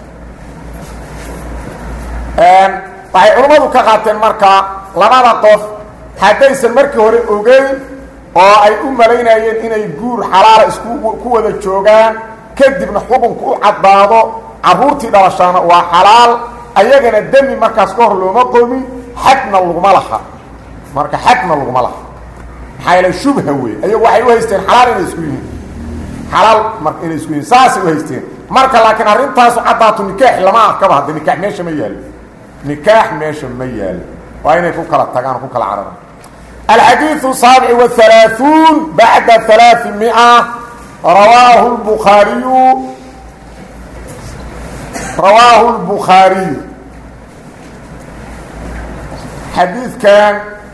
waxay culammadu ka qaateen markaa labada qof haddaysan markii hore ogeyn oo ay u malaynayeen inay guur xalaala isku ku wada joogaan kadibna xukunku u caddaado carruurtii dhalashaana waa xalaal ayagana demi markaas ka hor looma qomin xadna laguma laha marka xadna laguma laha maxaa yeele shubha wey ayagu waxay u haysteen xalaal inay isku yihiin xalaal mar inay isku yihiin saasay u haysteen marka laakiin arrintaasu caddaatu nikaax lama arkaba hadda nikaax meesha ma yaalo nikaax meesha ma yaalo waa inay ku kala tagaan ku kala cararaan alxadiiثu saabic wahalaaثuun bacda halaaثi mia rawaahu lbukhaariyu rawaahu lbukhaariyu xadiidkan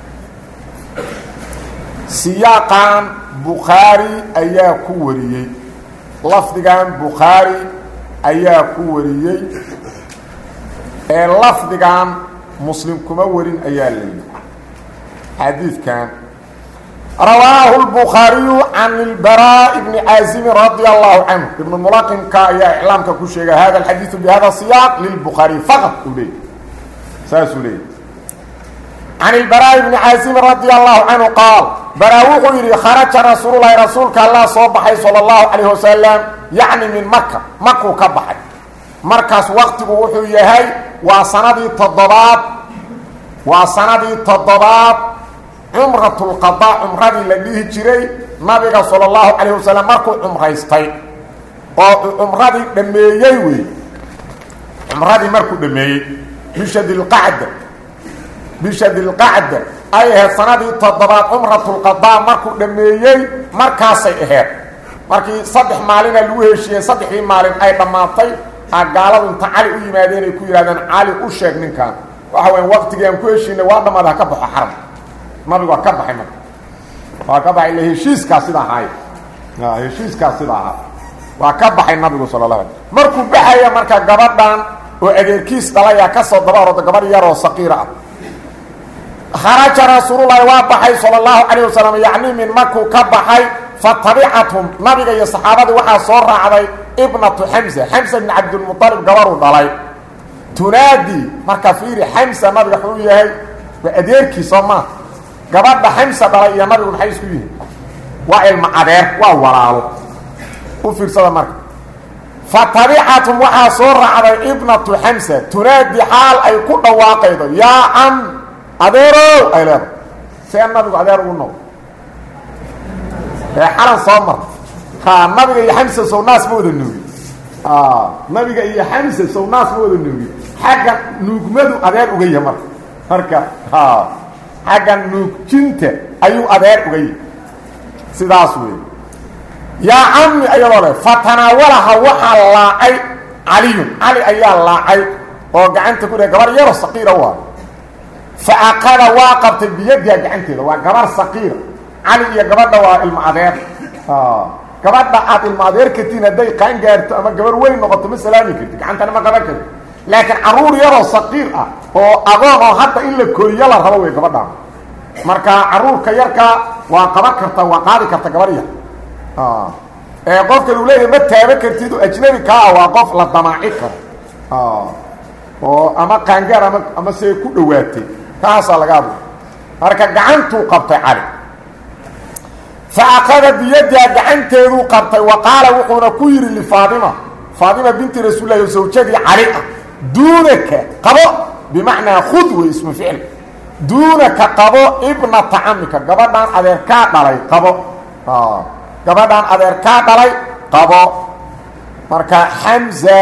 siyaaqan bukhaari ayaa ku wariyey lafdigan bukhaari ayaa ku wariyey ee lafdigan muslim kuma warin ayaa la yidhi xadiidkan rawaahu lbukhaariyu can ilbaraaءi bni caasimin radia allahu canhu ibnu mulaqimka ayaa iclaamka ku sheegay hada alxadiidu bihada siyaaq lilbukhaariy faqad uu leeyay saasuu leeyay can ilbaraaءi bni caasimin radia allahu canhu qaal baraa wuxuu yidhi kharaja rasuululahi rasuulka allah soo baxay salى اllahu calayh wasalam yacni min maka makuu ka baxay markaas waktigu wuxuu yahay waa sanadii toddobaad waa sanadii toddobaad cumratulqadaa cumradii la dhihi jiray nabiga sala allahu calayh wasalam markuu cumraystay oo cumradii dhammeeyey wey cumradii markuu dhammeeyey bisha dilqacda bisha dilqacda ay ahayd sanadii toddobaad cumratulqadaa markuu dhammeeyey markaasay ahayd markii saddex maalina lagu heshiiyey saddexdii maalin ay dhammaatay a gaaladu inta cali u yimaadeen ay ku yidhahdeen cali u sheeg ninkan waxa weya waqtigii aan ku heshiinay waa dhammaada ha ka baxo xaram nabigu waa ka baxay marka waa ka baxay ila heshiiskaa sida ahaay heshiiskaas sida ahaa waa ka baxay nabigu sala la ala markuu baxaya marka gabadhan oo adeerkiis dhalayaa ka soo daba orooda gabarh yaroo saqiira ah kharaja rasuululahi waa baxay sala allahu calayh wasalam yacni min markuu ka baxay fatabicathum nabiga iyo saxaabadii waxaa soo raacday ibnatu xamsa xamsa bn cabdilmualib gabaruu dhalay tunaadi marka fiiri xamsa nabiga wuxuu yahay waa adeerkii soo maa gabadha xamsa dhalay iyo nabigu maxay isku yihiin waa ilma adeer waa walaalo u fiirsada marka fatabicathum waxaa soo raacday ibnatu xamsa tunaadi xaal ay ku dhawaaqaydo yaa cam adeerow ay leedahay see nabigu adeer ugu noqdo ee xalan soo mar ha nabiga iyo xamsa sow naas ma wada nuugi nabiga iyo xamsa sow naas ma wada nuugi xagga nuugmadu adeer uga yahay marka marka ha xagga nuugjinta ayuu adeer uga yahay sidaas wey yaa cami ayadoo le fatanaawalaha waxaa laacay caliyun cali ayaa laacay oo gacanta ku dheh gabar yaro saqiira waa fa aqada waa qabtay biyadiha gacanteeda waa gabar saqiira cali iyo gabadha waa ilmo adeer gabadha aad ilmo adeer kartiin hadday qaan gaarto ama gabar weyn noqoto ma salaami karti gacantana ma qaban karti laakiin caruur yaroo saqiir ah oo agoon oo hadda in la koriyo la rabo wey gabadhaan marka caruurka yarkaa waa qaban karta waa qaadi karta gabar yar ee qofka lu leeyahay ma taaba kartid oo ajnabi kaa ah waa qof la damaaci karo oo ama qaangaar ama ama see ku dhawaatay kaasaa laga hadla marka gacantuu qabtay cali fa akada biyadiha gacanteeduu qabtay wa qaala wuxuuna ku yidhi lifaatima faatima binti rasuulillahi oo sawjadii cali ah duunaka qabo bimacnaa khud wey ismu ficil duunaka qabo ibnata camika gabadhaan adeerkaa dhalay qabo gabadhaan adeerkaa dhalay qabo marka xamza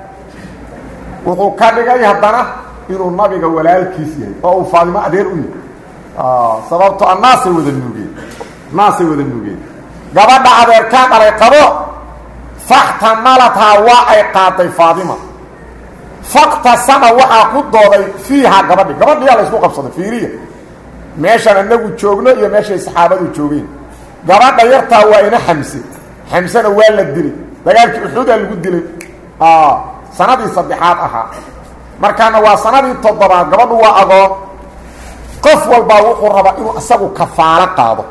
wuxuu ka dhigay haddana inuu nabiga walaalkiis yahay oo uu faadimo adeer u yahay sababto a naasay wada nuugeen naasay wada nuugeen gabadha adeerkaa dhalay qabo faxtamalathaa waa ay qaaday faadima faktasama waxaa ku dooday fiihaa gabadhi gabadhiyaa la isku qabsaday fiiriya meeshaan anagu joogno iyo meeshay saxaabadu joogeen gabadha yartaa waa ina xamse xamsena waa la dilay dagaalkii uxuudaa lagu dilay sanadii saddexaad ahaa markaana waa sanadii toddobaad gabadhu waa agoon qof walbaa wuxuu rabaa inuu isagu kafaalo qaado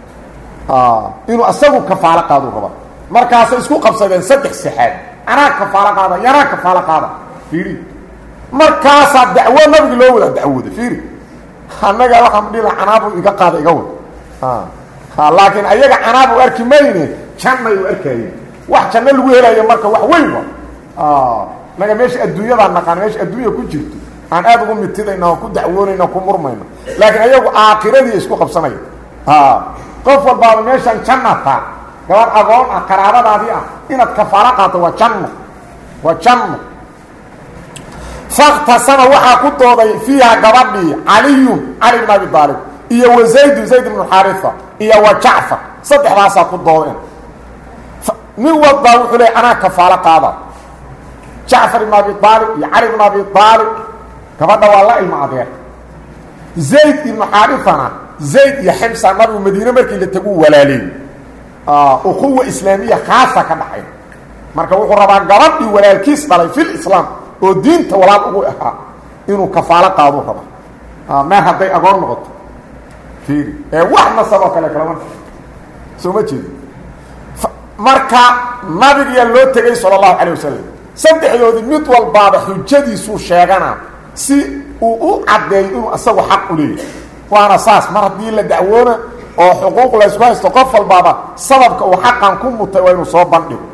inuu isagu kafaalo qaaduu rabaa markaasay isku qabsadeen saddex saxaad anaa kafaalo qaada yanaa kafaalo qaada fiiri markaasaa dacwo nabigi loo wadaa dacwooda fiiri annaga waxaan dhila canaabu iga qaada iga wad laakiin ayaga canaab u arki mayne jannay u arkayeen wax janno lagu helayo marka wax weyn wa naga meesha adduunyadaa naqaan meesha adduunya ku jirto aan aada ugu mitidayna oo ku dacwoonayna ku murmayno laakiin ayagu aakiradii isku qabsanaya qof walbaaba meeshaan janna taa gabar agoon ah qaraabadaadii ah inaad kafaalo qaato waa janno waa janno faktasama waxaa ku dooday fiiha gabadhii caliyun cali bn abi aalib iyo wa zaydun zayd bnu xaarifa iyo wa jacfar saddexdaasaa ku doodeen nin walbaa wuxuu leey anaa kafaalo qaada jacfar ibn abi aalib iyo cali bn abi aalib gabadha waa la ilmo adeer zayd ibnu xaarifana zayd iyo ximsa nabigu madiine markii la tagu walaaleey ukuwa islaamiya khaasa ka dhaxay marka wuxuu rabaa gabadhii walaalkiis dhalay fil islaam oo diinta walaal ugu ahaa inuu kafaalo qaaduu rabaa meer hadday agoon noqoto fiiri ee wax nasaboo kale kalama soo ma jeedi marka nabigiyaa loo tegay sala allahu calay wasalam saddexdoodii mid walbaaba xujadiisuu sheeganaa si uu u caddeeyo inuu isagu xaq u leeyahay waana saas mar haddii la dacwoona oo xuquuq laysku haysto qof walbaaba sababka uu xaqan ku mutay waa inuu soo bandhigo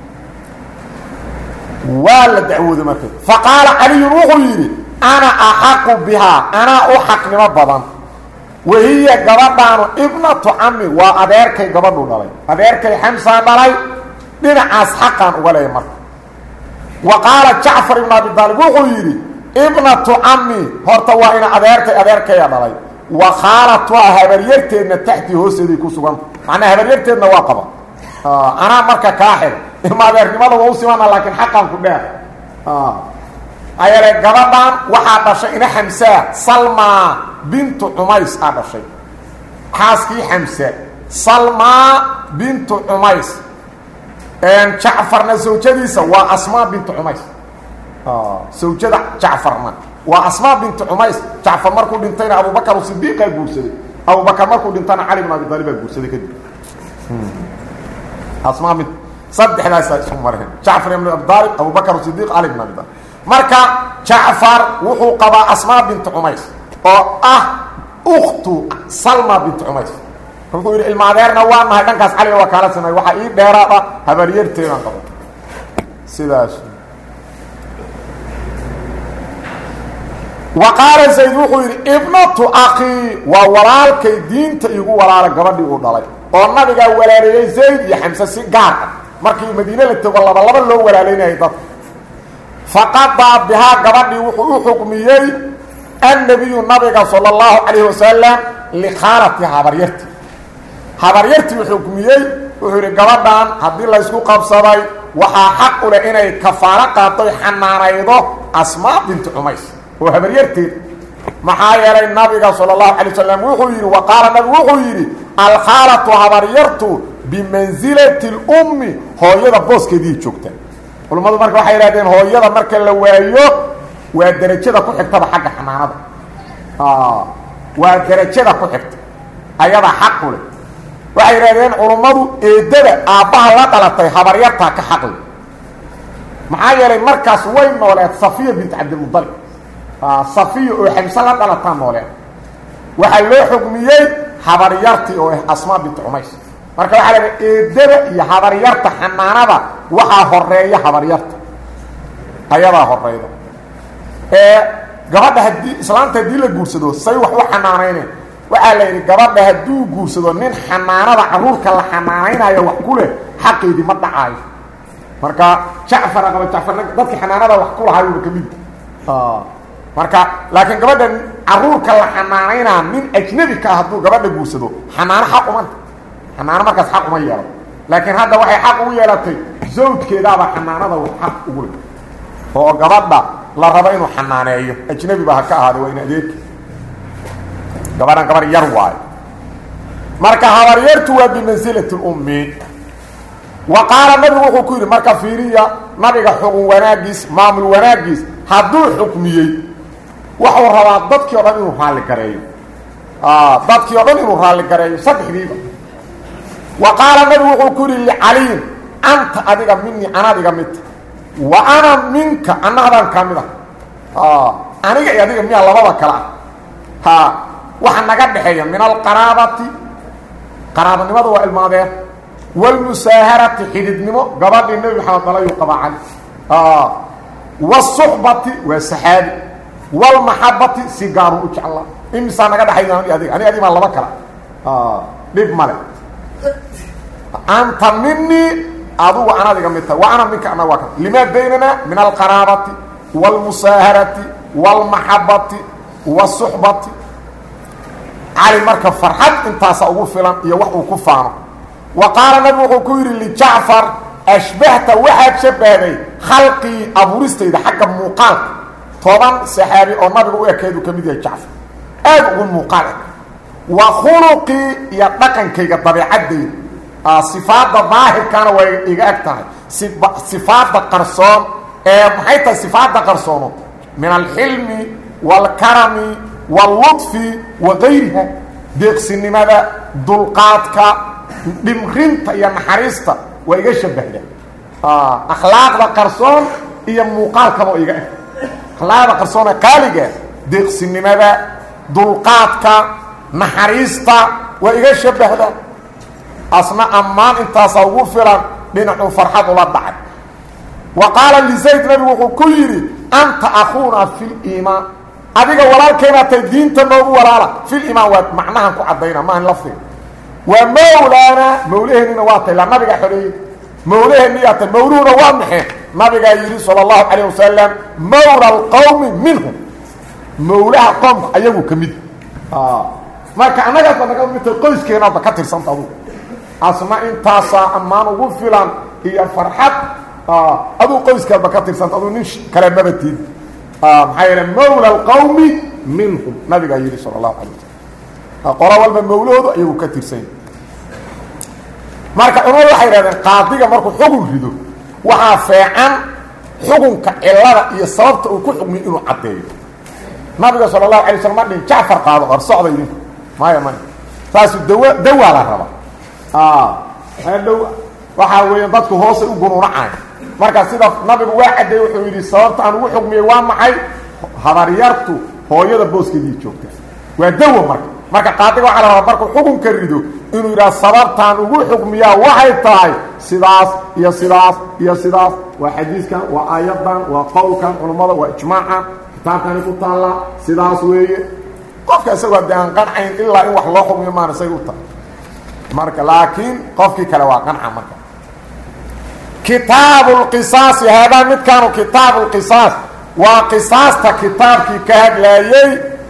waa la dacwooday marka fa qaala caliyun wuxuu yidhi ana axaqu bihaa anaa u xaqnimo badan wahiya gabadhaanu ibnatu cami waa adeerkay gabadhu dhalay adeerkay xamsaa dhalay dhinacaas xaqaan uga leeya marka wa qaala jacfar ibn abi aalib wuxuu yidhi ibnatu cami horta waa ina adeerkay adeerkaya dhalay wa khaalatuha habaryarteedna taxtii hoosteeday ku suganta macnaa habaryarteedna waa qaba anaa marka kaa xig ima adeernimada waa u simana laakiin xaqaan ku dheer ayale gabadhan waxaa dhashay ina xamsaa salma bintu cumays aa dhashay xaaskii xamsa salmaa bintu cumays jacfarna zawjadiisa waa asmaa bintu cumays zawjada jacfarna waa asmaa bintu cumays jacfar markuu dhintayna abubakar sidiiqaa guursaday abubakar markuu dhintana cali bin abi aalibaa guursaday kadib asmaa bint saddexdaasa isu mareen jacfar ibn abi aalib abubakar sidiiq cali bin abi aalib marka jacfar wuxuu qabaa asmaa bintu cumays oo ah uktu salma bintu cumays wuxuu yidhi ilmaadeerna waa nahay dhankaas caliga waa kaala samay waxaa ii dheeraada habaryarteedaan qabo sidaas wa qaala zayd wuxuu yidhi ibnatu akii waa walaalkay diinta igu walaala gabadhii uu dhalay oo nabigaa walaaleeyey zayd iyo xamse si gaar ah markii madiine la tego laba laba loo walaalaynayay dadka faqadaa bihaa gabadhii wuxuu u xukmiyey annabiyu nabiga sala allahu calayhi wasalam likhaalati habaryarti habaryartii u xukmiyey wuxuu yidhi gabadhan haddii laysku qabsaday waxaa xaq u leh inay kafaalo qaatoy xanaanaydo asmaa bintu cumays oo habaryarteed maxaa yeelay nabiga sala allahu calay wasalam wuxuu yidhi wa qaala nabigu wuxuu yidhi alkhaalatu habaryartu bimansilati lummi hooyada booskeedii joogta culammadu marka waxay idhahdeen hooyada marka la waayo waa derajada ku xigtaba xagga xanaanada waa derajada ku xigta ayadaa xaq u leh waxay idhahdeen culummadu eedada aabbaha la dhalatay habaryartaa ka xaqli maxaa yeelay markaas way nooleed safiya bint cabdilmudalib safiya oo xamse la dhalataa nooleed waxaa loo xugmiyey habaryartii oo ah asmaa bint cumays marka waxaa laha eedada iyo habaryarta xanaanada waxaa horeeya habaryarta ayadaa horeyda ee gabadha haddii islaamta haddii la guursado say wax u xanaanayneen waxaa la yidhi gabadha hadduu guursado nin xanaanada caruurka la xanaanaynayo wax ku leh xaqeedii ma dhacaayo marka jacfar qaba jacfarna dadkii xanaanada wax ku lahaayuba ka mid marka laakiin gabadha caruurka la xanaanaynaa nin ajnabi ka ah hadduu gabadha guursado xanaano xaq umanta xanaano markaas xaq uma yeelo laakiin hadda waxay xaq ugu yeelatay zawjkeedaaba xanaanada wax xaq ugu leh oo gabadha la rabo inuu xanaaneeyo ajnabi ba ha ka ahaada waa in adeerki gabadhan gabar yar waayo marka habaryartu waa bimansilati lummi wa qaala nabigu wuxuu ku yidhi marka fiiriya nabiga xugun wanaagiis maamul wanaagiis hadduu xukmiyey wuxuu rabaa dadkii o dhan inuu raalli gareeyo dadkii o dhan inuu raalli gareeyo saddexdiiba wa qaala nabigu wuxuu ku yidhi licaliyin anta adiga minii anaad iga midta wa ana minka annaadaan kaa mid ah aniga iyo adiga miyaa labada kale ah ha waxa naga dhexeeya min alqaraabati qaraabanimada waa ilmaadeen wاlmusaaharati xididnimo gabadhii nebi maxamed dalayuu qabaa cali wالsuxbati waa saxaabi wاlmaxabati si gaaru u jeclaa imisaa naga dhexayda ani adig ani adimaa laba kala dhib male anta minii adugu anaad iga mid tahay wa ana minka ana waa ka limaa baynana min alqaraabati wاlmusaaharati wاlmaxabati wالsuxbati cali marka farxad intaasa ugu filan iyo wax uu ku faano wa qaala nabigu wuxuu ku yidhi lijacfar ashbahta waxaad shabahday khalqii abuuristayda xagga muuqaalka toban saxaabi oo nabiga u ekeedu ka mid yahay jacfar aad ugu muuqaal eg wa khuluqii iyo dhaqankayga dabeecaddayda sifaadda daahirkaana waa iga eg tahay sifaadda qarsoon ee maxay tahay sifaadda qarsoono min alxilmi wاlkarami wاlluطfi wa gayriha deeqsinimada dulqaadka dhimrinta iyo naxariista waa iga shabahda akhlaaqda qarsoon iyo muuqaalkaba oo iga eg akhlaaqda qarsoon ee qaaliga deeqsinimada dulqaadka naxariista waa iga shabahda asna ammaan intaasaa ugu filan dhinacuu farxad ula dhacay wa qaala lizayd nabigu wuxuu ku yidhi anta akuuna fi liimaan adiga walaalkeenaa tay diinta noogu walaala filimaan waa macnahan ku caddayna maahan lafdiga waa mawlaana mawlaheennina waa tay la nabiga xoreeyey mawlaheeniyaa tay mawluhuna waa maxee nabigaa yidhi sala allahu calayh wasalam mawla alqowmi minhum mawlaha qoomka ayagu ka mid marka annagaasba naga midta qoyskeenaadba ka tirsanta adugu asna intaasaa ammaan ugu filan iyo farxad aduu qoyskaadba ka tirsanta aduu nin kale mabatid maxaa yeele mawla alqowmi minhum nabigaa yidhi sala allahu calay wasalam qolo walba mawlahoodu ayagu ka tirsanya marka culamadu waxay yidhahdeen qaadiga markuu xugun rido waxaa feecan xukunka cilada iyo sababta uu ku xugmiyo inuu caddeeyo nabiga sala allahu alay slam ma dhin jacfar qaado or socda idinku maya maya saasu dawa dawaa la raba dhow waxaa weeyaan dadku hoosay u gunuunacay marka sida nabigu waa caddeeye wuxuu yidhi sababta aan ugu xugmiyey waa maxay habaryartu hooyada booskeedii joogta waa dawo marka marka qaadiga waxaa la rabaa markuu xukunka rido inuu yidhaha sababtaan ugu xugmiyaa waxay tahay sidaas iyo sidaas iyo sidaas waa xadiiskan waa aayadan waa qowlkan culummada waa ijmaacan kitaabkani ku taallaa sidaas weeye qofka isagoo de aan qancayn ilaa in wax loo xugmiyo maan isaga u tahay marka laakiin qofkii kale waa qanca marka kitaabu lqisaasi haadaa midkaanu kitaabu lqisaas waa qisaasta kitaabkii ka hadlaayey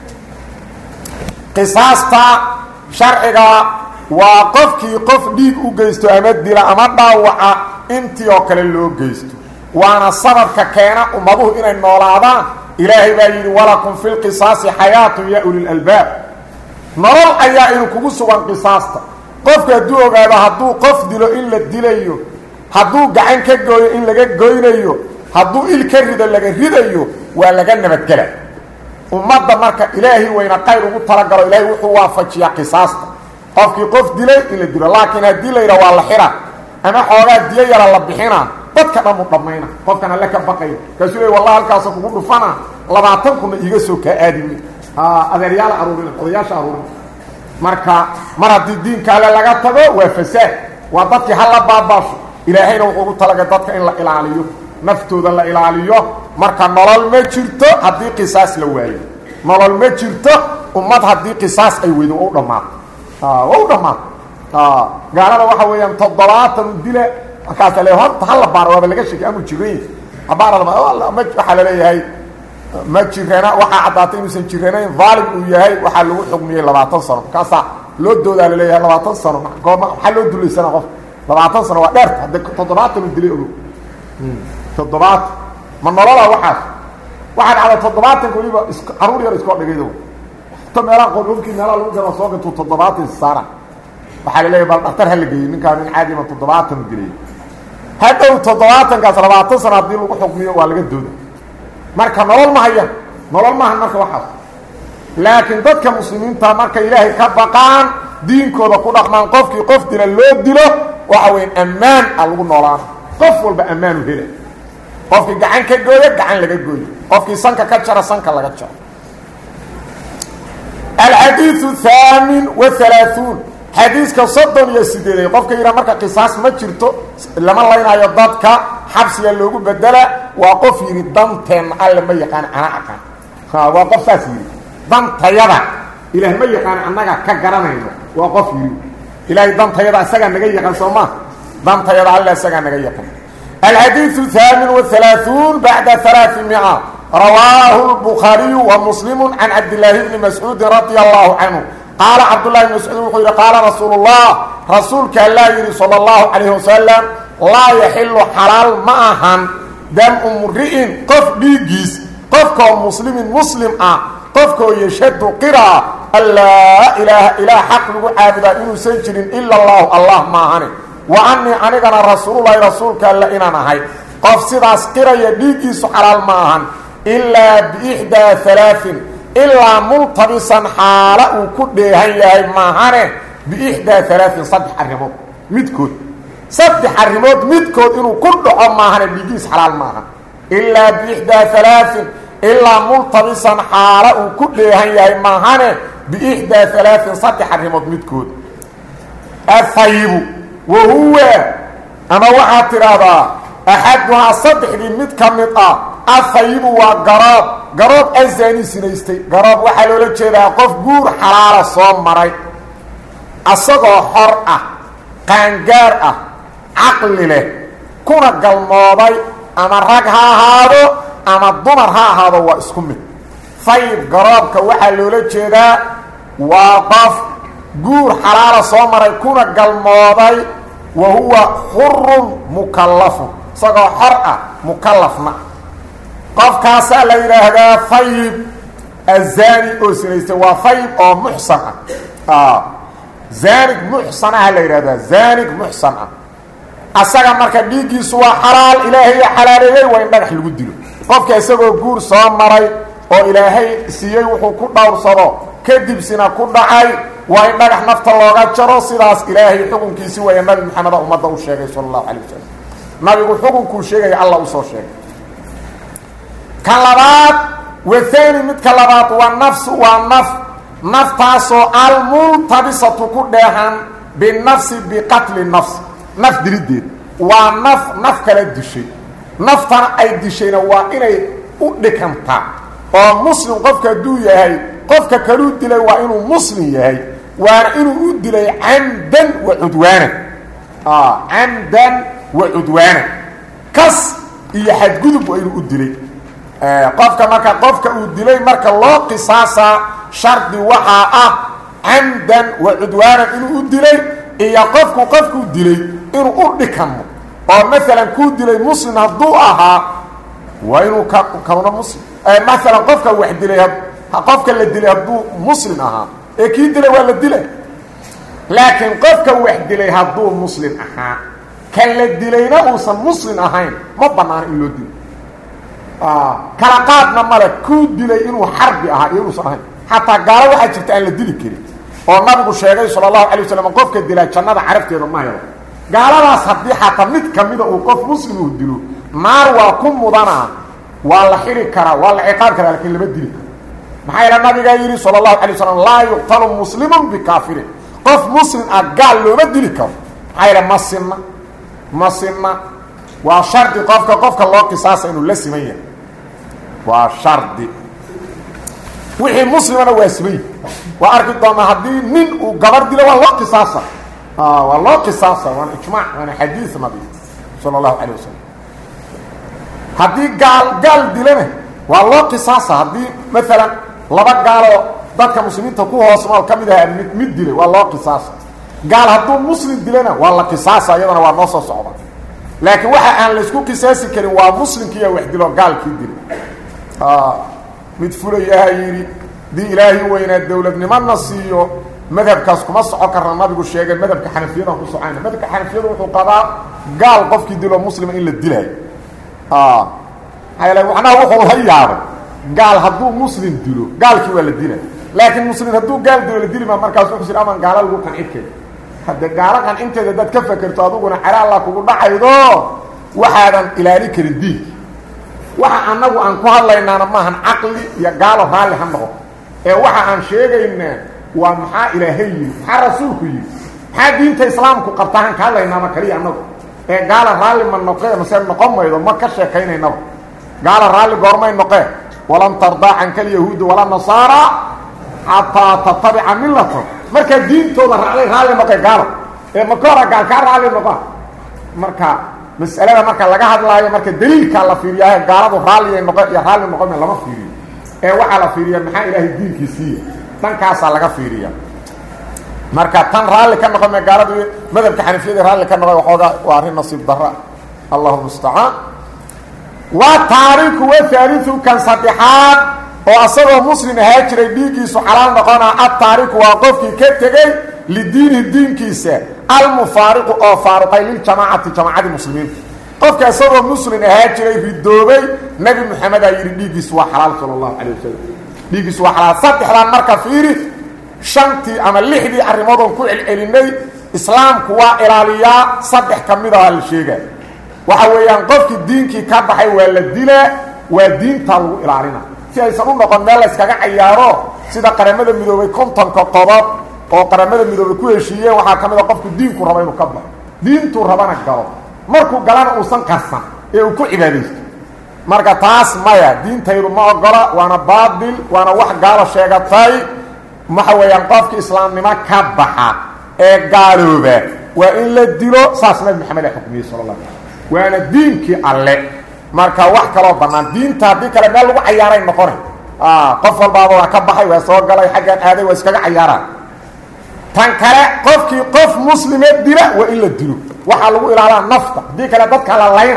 qisaasta sharciga waa qofkii qof dhiig u geysto ama dila ama dhaawaca intii oo kale loo geysto waana sababka keena ummaduhu inay noolaadaan ilaahay baa yidhi walakum fi lqisaasi xayaatun ya ulilalbaab nolol ayaa inu kugu sugan qisaasta qofku hadduu ogaado hadduu qof dilo in la dilayo hadduu gacan ka gooyo in laga goynayo hadduu il ka rido laga ridayo waa laga nabadgela ummadda marka ilaahay wayna qayr ugu talagalo ilaahay wuxuu waafajiyaa qisaasta qofkii qof dilay in la dilo laakiin haddii la yidha waa la xira ama xoogaa diyo yara la bixina dadka dhan u dhammayna qofkan alle ka baqayo kaasuu le wallahi halkaasa kugu dhufana labaatan kunna iiga soo kaa aadimi adeeryaala aruurina odayaasha aruurina marka mar haddii diinka alle laga tago waa fasaad waa dadkii hala baabaasho ilaahayna wuxuu ugu talagay dadka in la ilaaliyo naftooda la ilaaliyo marka nolol ma jirto haddii qisaas la waayo nolol ma jirto ummad haddii qisaas ay weydo waa u dhammaato waa u dhammaato gaalada waxa weeyaan toddobaatan u dila markaasa le horta hala baaro waaba laga sheekay amu jiran abaarada waxaa laleeyahay ma jirana waxaa caddaatay inuusan jiranayn daalim uu yahay waxaa lagu xugmiyey labaatan sano markaasaa loo doodaa laleeyahay labaatan sano goorma maxaa loo dulaysanaa qof labaatan sano waa dheerta hadde toddobaatan u dilay ogo toddobaatan ma nolola waxaas waxaa dhacda toddobaatanka waliba is caruur yar iskoo dhigaydo ta meelaha qololkii meelaha lagu gala soo gatuu toddobaatan saara waxaa laleeyahy bal dhaktar hala geeyey ninkaa nin caadima toddobaatan u dilay hadhow toddobaatankaas labaatan sano haddii lagu xukmiyo waa laga dooda marka nolol ma hayaan nolol maahan marka waxaas laakiin dadka muslimiinta markay ilaahay ka baqaan diinkooda ku dhaqmaan qofkii qof dila loo dilo waxa weya ammaan a lagu noolaana qof walba ammaanu hela qofkii gacan ka gooyo gacan laga gooyo qofkii sanka ka jara sanka laga jaro alxadiiu haamin wa halaaثuun xadiiska soddon iyo sideeday qofka yidhaha marka qisaas ma jirto lama laynaayo dadka xabsiga loogu bedela waa qof yidhi danteenna alle ma yaqaan ana aqaan waa qof saas yidhi dantayada ilaah ma yaqaan annaga ka garanayno waa qof yidhi ilaahay dantayada isagaa naga yaqaan soo maa dantayada alle isagaa naga yaqaan alxadiiu haamin wahalaaثuun bacda alaaثimia rawaahu lbukhaariyu wa muslimu can cabdillaahi bni mascuudin radia allahu canhu qaala cabdullahi bn mascuud wuxuu yidhi qaala rasuulu llah rasuulka allaa yidhi sala allahu calayhi wasalam laa yaxilu xalaal ma ahan damu mri'in qof dhiiggiis qofkoo muslimin muslim ah qofkoo yashhadu qiraa an laa ilaaha ilaah xaq lagu caabudaa inuusan jirin ila allahu allah maahane wa annii anigana rasuululahi rasuulka alle inaan ahay qof sidaas qiraya dhiiggiisu xalaal ma ahan ilaa biixdaa alaain ilaa multabisan xaala uu ku dheehan yahay maahane biixdaa alaain saddex arrimood midkood saddex arrimood midkood inuu ku dhaco maahane dhiiggiis xalaal maahan ilaa biixdaa alaain ilaa multabisan xaala uu ku dheehan yahay maahane biixdaa alaain saddex arrimood midkood ahayibu wa huwa ama waxaad tidhaahdaa axaduhaa saddexdii mid ka mid ah ahayibu waa garoob garoob azaani sinaystay garoob waxaa loola jeedaa qof guur xalaala soo maray asagoo xor ah qaangaar ah caqli leh kuna galmooday ama rag ha ahaado ama dumar ha ahaado waa isku mid fayib garoobka waxaa loola jeedaa waa qof guur xalaala soo maray kuna galmooday wa huwa xurun mukallafun isagoo xor ah mukallafna qofkaasaa la yidhaahdaa fayib azani oo sinaystay waa fayib oo muxsan ah zaanig muxsanaha la yidhahdaa zaanig muxsan ah asaga marka dhiiggiisu waa xalaal ilaahay xalaaleeyey waa in dhagax lagu dilo qofka isagoo guur soo maray oo ilaahay siiyey wuxuu ku dhowrsado kadibsina ku dhacay waa in dhagax nafta looga jaro sidaas ilaahay xukunkiisi waya nabi maxameda ummadda u sheegay sala allahu calay wasalam nabigu xukunkuu sheegaya alla usoo sheegay ka labaad wathani midka labaad waa nafsu waa naf naftaasoo almultabisatu ku dheehan binafsi biqatli nafs naf dilideed waa naf naf kala dishay naftana ay dishayna waa inay u dhikantaa oo muslim qofka hadduu yahay qofka kaluu dilay waa inuu muslim yahay waana inuu u dilay camdan wa cudwaanan camdan wa cudwaanan kas iyo xadgudub waa inuu u dilay qofka marka qofka uu dilay marka loo qisaasaa shardi waxaa ah camdan wa cudwaanan inuu u dilay iyo qofku qofkuu dilay inuu u dhikamo oo maalan kuu dilay muslim hadduu ahaa waa inuu ka kauna muslim maalan qofka wax dilay qofka la dilay hadduu muslim ahaa ee kii dilay waa la dilay laakiin qofka wax dilay hadduu muslim ahaa kan la dilayna uusan muslim ahayn ma banaano in loo dilo kala qaadna male kuu dilay inuu xarbi ahaa iyo inuusan ahayn xataa gaalo waxaa jirta aan la dili karin oo nabigu sheegay sala allahu alay wasalam qofka dilaa jannada carabteeda ma helo gaaladaas haddii xataa mid kamida uu qof muslim uu dilo naar waa ku mudanaa waa la xiri karaa waa la ciqaab karaa lakiin lama dili karo maxaa yeele nabigaa yidhi sala allahu alay wasalam laa yuqtalu muslimun bikaafirin qof muslim ah gaal looma dili karo maxaa yeele ma sinna ma sinna waa shardi qofka qofka loo qisaasa inuu la siman yahay waa shardi wixii muslimana waa simay waa arki doonaa haddii nin uu gabar dilo waa loo qisaasa waa loo qisaasa waana ijmaac waana xadiis nabi sala allahu calayh wasalam haddii gaal gaal dilana waa loo qisaasa haddii maalan laba gaaloo dadka muslimiinta ku hoos nool ka mid aha mid mid dilay waa loo qisaasa gaal hadduu muslim dilana waa la qisaasa iyadana waa noo soo socda laakiin waxa aan laysku qisaasi karin waa muslimkiiya wax dilo gaalkii dilay mid fulayaha yidhi dii ilaahay weynaa dowladnimona siiyo madhabkaas kuma soco karna nabigu sheegay madhabka xanafiyadaan ku socayna madhabka xanafiyadu wuxuu qabaa gaal qofkii dilo muslima in la dilaayo maxaa yeele macnaha wuxuu la yaabay gaal hadduu muslim dilo gaalkii waa la dilay laakiin muslim hadduu gaal dilo la dili maa markaas wuxuu sir aman gaala lagu qancin kari hadde gaalo qancinteeda haddaad ka fakerto aduguna cala alla kugu dhacaydo waxaadan ilaali karin diinki waxa annagu aan ku hadlaynaana maahan caqli iyo gaalo raalli ha noqo ee waxa aan sheegaynaa waa maxaa ilaahay yidhi maxaa rasuulku yidhi maxaa diinta islaamku qabtaaan ka hadlaynaaba kaliya annagu ee gaala raalli ma noqee mase noqon maydo ma ka sheekaynaynaba gaala raalli goormay noqee walan tardaa canka alyahuudu walaa nasaara xataa tatabica millatom markaa diintooda raalli raalli noqe gaalo ee maka hora gaal kaa raalli noqo marka mas'alada marka laga hadlaayo marka daliilkaa la fiiriyaa gaaladu raalliya noqo iyo raalli noqome lama fiiriyo ee waxaa la fiiriya maxaa ilaahay diinkiisiiya dhankaasaa laga fiiriya marka tan raalli ka noqome gaaladu madhabka xanafiyada raalli ka noqo waxoogaa waa arrin nasiib dara allahu mustacaan waa taariku wa haaliu kan saddexaad oo asagoo muslim ahaa jiray dhiiggiisu xalaal noqonaa adtaariku waa qofkii ka tegey lidiinihi diinkiisa almufaariqu oo faaruqay liljamaacati jamaacadii muslimiinta qofka isagoo muslim ahaa jiray ridoobay nebi moxamed aa yidhi dhiiggiisu waa xalaal sala allahu calay wasalam dhiiggiisu waa xalaal saddexdaan marka fiiri shantii ama lixdii arrimoodon ku celcelinay islaamku waa ilaaliyaa saddex ka mid aha la sheega waxa weeyaan qofkii diinkii ka baxay waa la dilaa waa diintaa lagu ilaalina si aysan u noqon meel la yskaga cayaaro sida qaramada midoobay kontonka qodob oo qaramada midoobay ku heshiiyeen waxaa ka mid a qofku diinku rabo inuu ka baxo diintuu rabana galo markuu galana uusan qarsan ee uu ku cibaadaysto marka taas maya diintaydu ma ogola waana baatil waana wax gaalo sheegatay waxa weeyaan qofki islaamnimo ka baxa ee gaalooba waa in la dilo saas nabi maxamed a xukmiyey sala la waana diinkii alle marka wax kaloo bannaan diinta haddii kale meel lagu cayaaray noqona qof walbaaba waa ka baxay waa soo galay xaggaan aaday waa iskaga cayaaraan tan kale qofkii qof muslime dila waa in la dilo waxaa lagu ilaalaa nafta haddii kale dadka la layna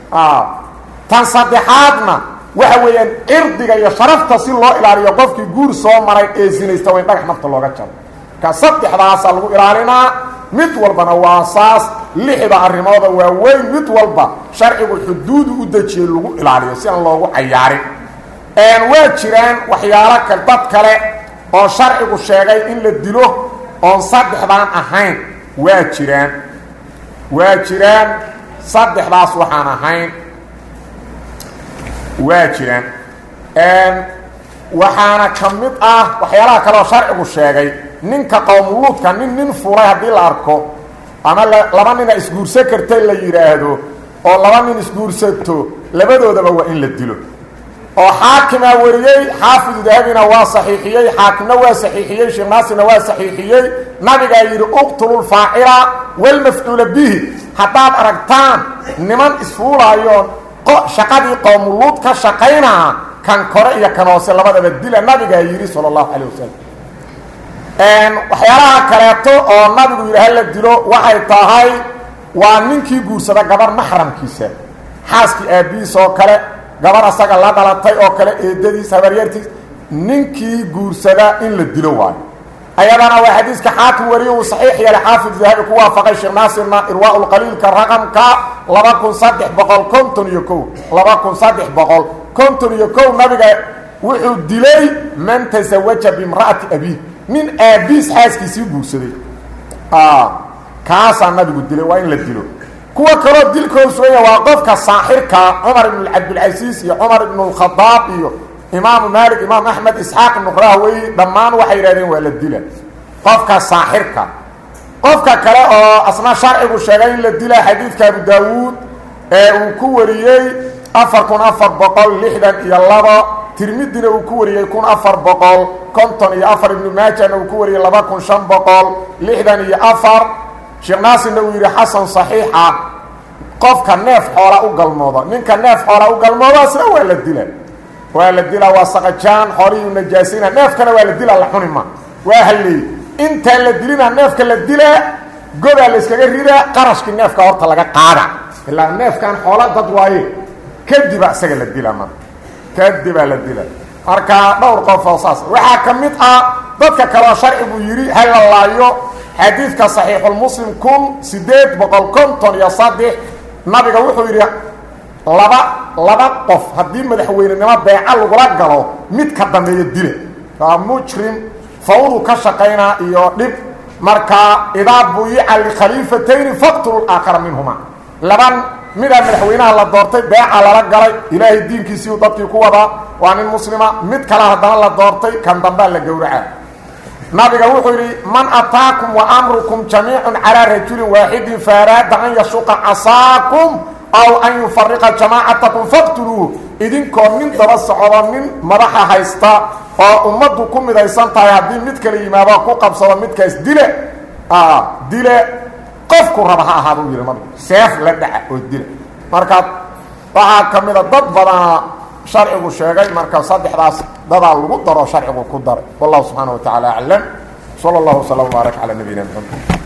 tan saddexaadna waxa weeyaan cirdiga iyo sharafta si loo ilaaliyo qofkii guur soo maray ee sinaysta waa in dhagax nafta looga jaro ka saddexdaasaa lagu ilaalinaa mid walbana waa saas lixda arrimooda waa weyn mid walba sharcigu xuduudu u dejiyey lagu ilaaliyo si aan loogu cayaarin waa jiraan waxyaalo kale dad kale oo sharcigu sheegay in la dilo oon saddexdaan ahayn waa jiraan waa jiraan saddexdaas waxaan ahayn waa jiraan waxaana ka mid ah waxyaalaha kale oo sharcigu sheegay ninka qowmuluudka nin nin fulay haddii la arko ama laba nina isguursan karta la yidhaahdo oo laba nin isguursato labadoodaba waa in la dilo oo xaakimaa wariyey xaafidu dahabina waa saxiixiyey xaakimna waa saxiixiyey sheekh naasirna waa saxiixiyey nabigaa yidhi uqtulu lfaacila walmafcuula bihi haddaad aragtaan niman isfuulaayo shaqadii qowmuluud ka shaqaynaa kan kore iyo kan hoose labadaba dila nabigaa yidhi sala allahu calay wasalam waxyaalaha kaleeto oo nabigu yidhi hala dilo waxay tahay waa ninkii guursada gabar maxramkiisa xaaskii aabbihiis oo kale gabar asaga la dhalatay oo kale eedadiis habaryartiis ninkii guursada in la dilo waayo ayadana waa xadiiska xaakim wariye uu saxiix yeelay xaafid dahabi ku waafaqay sheekh naasirna irwaa lqaliilka raqamka laba kun saddex boqol konton iyo kow laba kun saddex boqol konton iyo kow nabiga wuxuu dilay man tasawaja bimra'ati abiih nin aabiis xaaskiisii guursaday kaasaa nabigu dilay waa in la dilo kuwa kaloo dilkoodu suganya waa qofka saaxirka cumar ibn cabdilcasiis iyo cumar ibn اlkhadaab iyo imaamu maalik imaam axmed isxaaq ibnu rahwey dhammaan waxay yidhahdeen waa la dila qofka saaxirka qofka kale oo asna sharcigu sheegay in la dila xadiidka abu daawuud ee uu ku wariyey afar kun afar boqol lixdan iyo labo tirmidina uu ku wariyey kun afar boqol konton iyo afar ibnu maajana uu ku wariyey laba kun shan boqol lixdan iyo afar sheekh naasirna uu yidhi xasan saxiixa qofka neef xoola u galmoodo ninka neef xoola u galmoodo asna waa la dila waa la dilaa waa saqajaan xoolihii najaasina neefkana waa la dilaa la xuni ma waa halleey intaan la dilina neefka la dilaa godaa la yskaga ridaa qarashkii neefka horta laga qaada ilaa neefkan xoola dad waaye kadiba isaga la dila ma kadibaa la dila marka dhowr qof oo saas waxaa ka mid ah dadka kaleo sharcigu yidhi ha la laayo xadiidka saxiixulmuslim kun siddeed boqol konton iyo saddex nabiga wuxuu yidhi laba laba qof haddii madaxweynenimo beeca lagula galo mid ka dambeeya dile waa mujrim fawdu ka shaqaynaa iyo dhib markaa idaa buyica likhaliifatayni faqtulu aakhara minhuma laban midaa madaxweynaha la doortay beeca lala galay ilaahay diinkiisiiu dadkii ku wadaa waa nin muslima mid kale haddana la doortay kan dambaa la gowraca nabiga wuxuu yidhi man ataakum wa amrukum jamiicun calaa rajulin waaxidin faaraada an yashuqa casaakum aw an yufariqa jamaacatakum faqtuluuh idinkoo nin daba socdo nin madaxa haysta oo ummaddu ku midaysan tahay haddii mid kala yimaado ku qabsado midkaas dile dile qofku raba ha ahaad u yidhi nabigu seef la dhaca oo dila marka waxaa ka mida dad badana sharcigu sheegay marka saddexdaas dadaa lagu daro sharcigu ku daray wallahu subxaana wa tacaala aclam sala allahu wslam wbaarak calaa nabiyina mxamed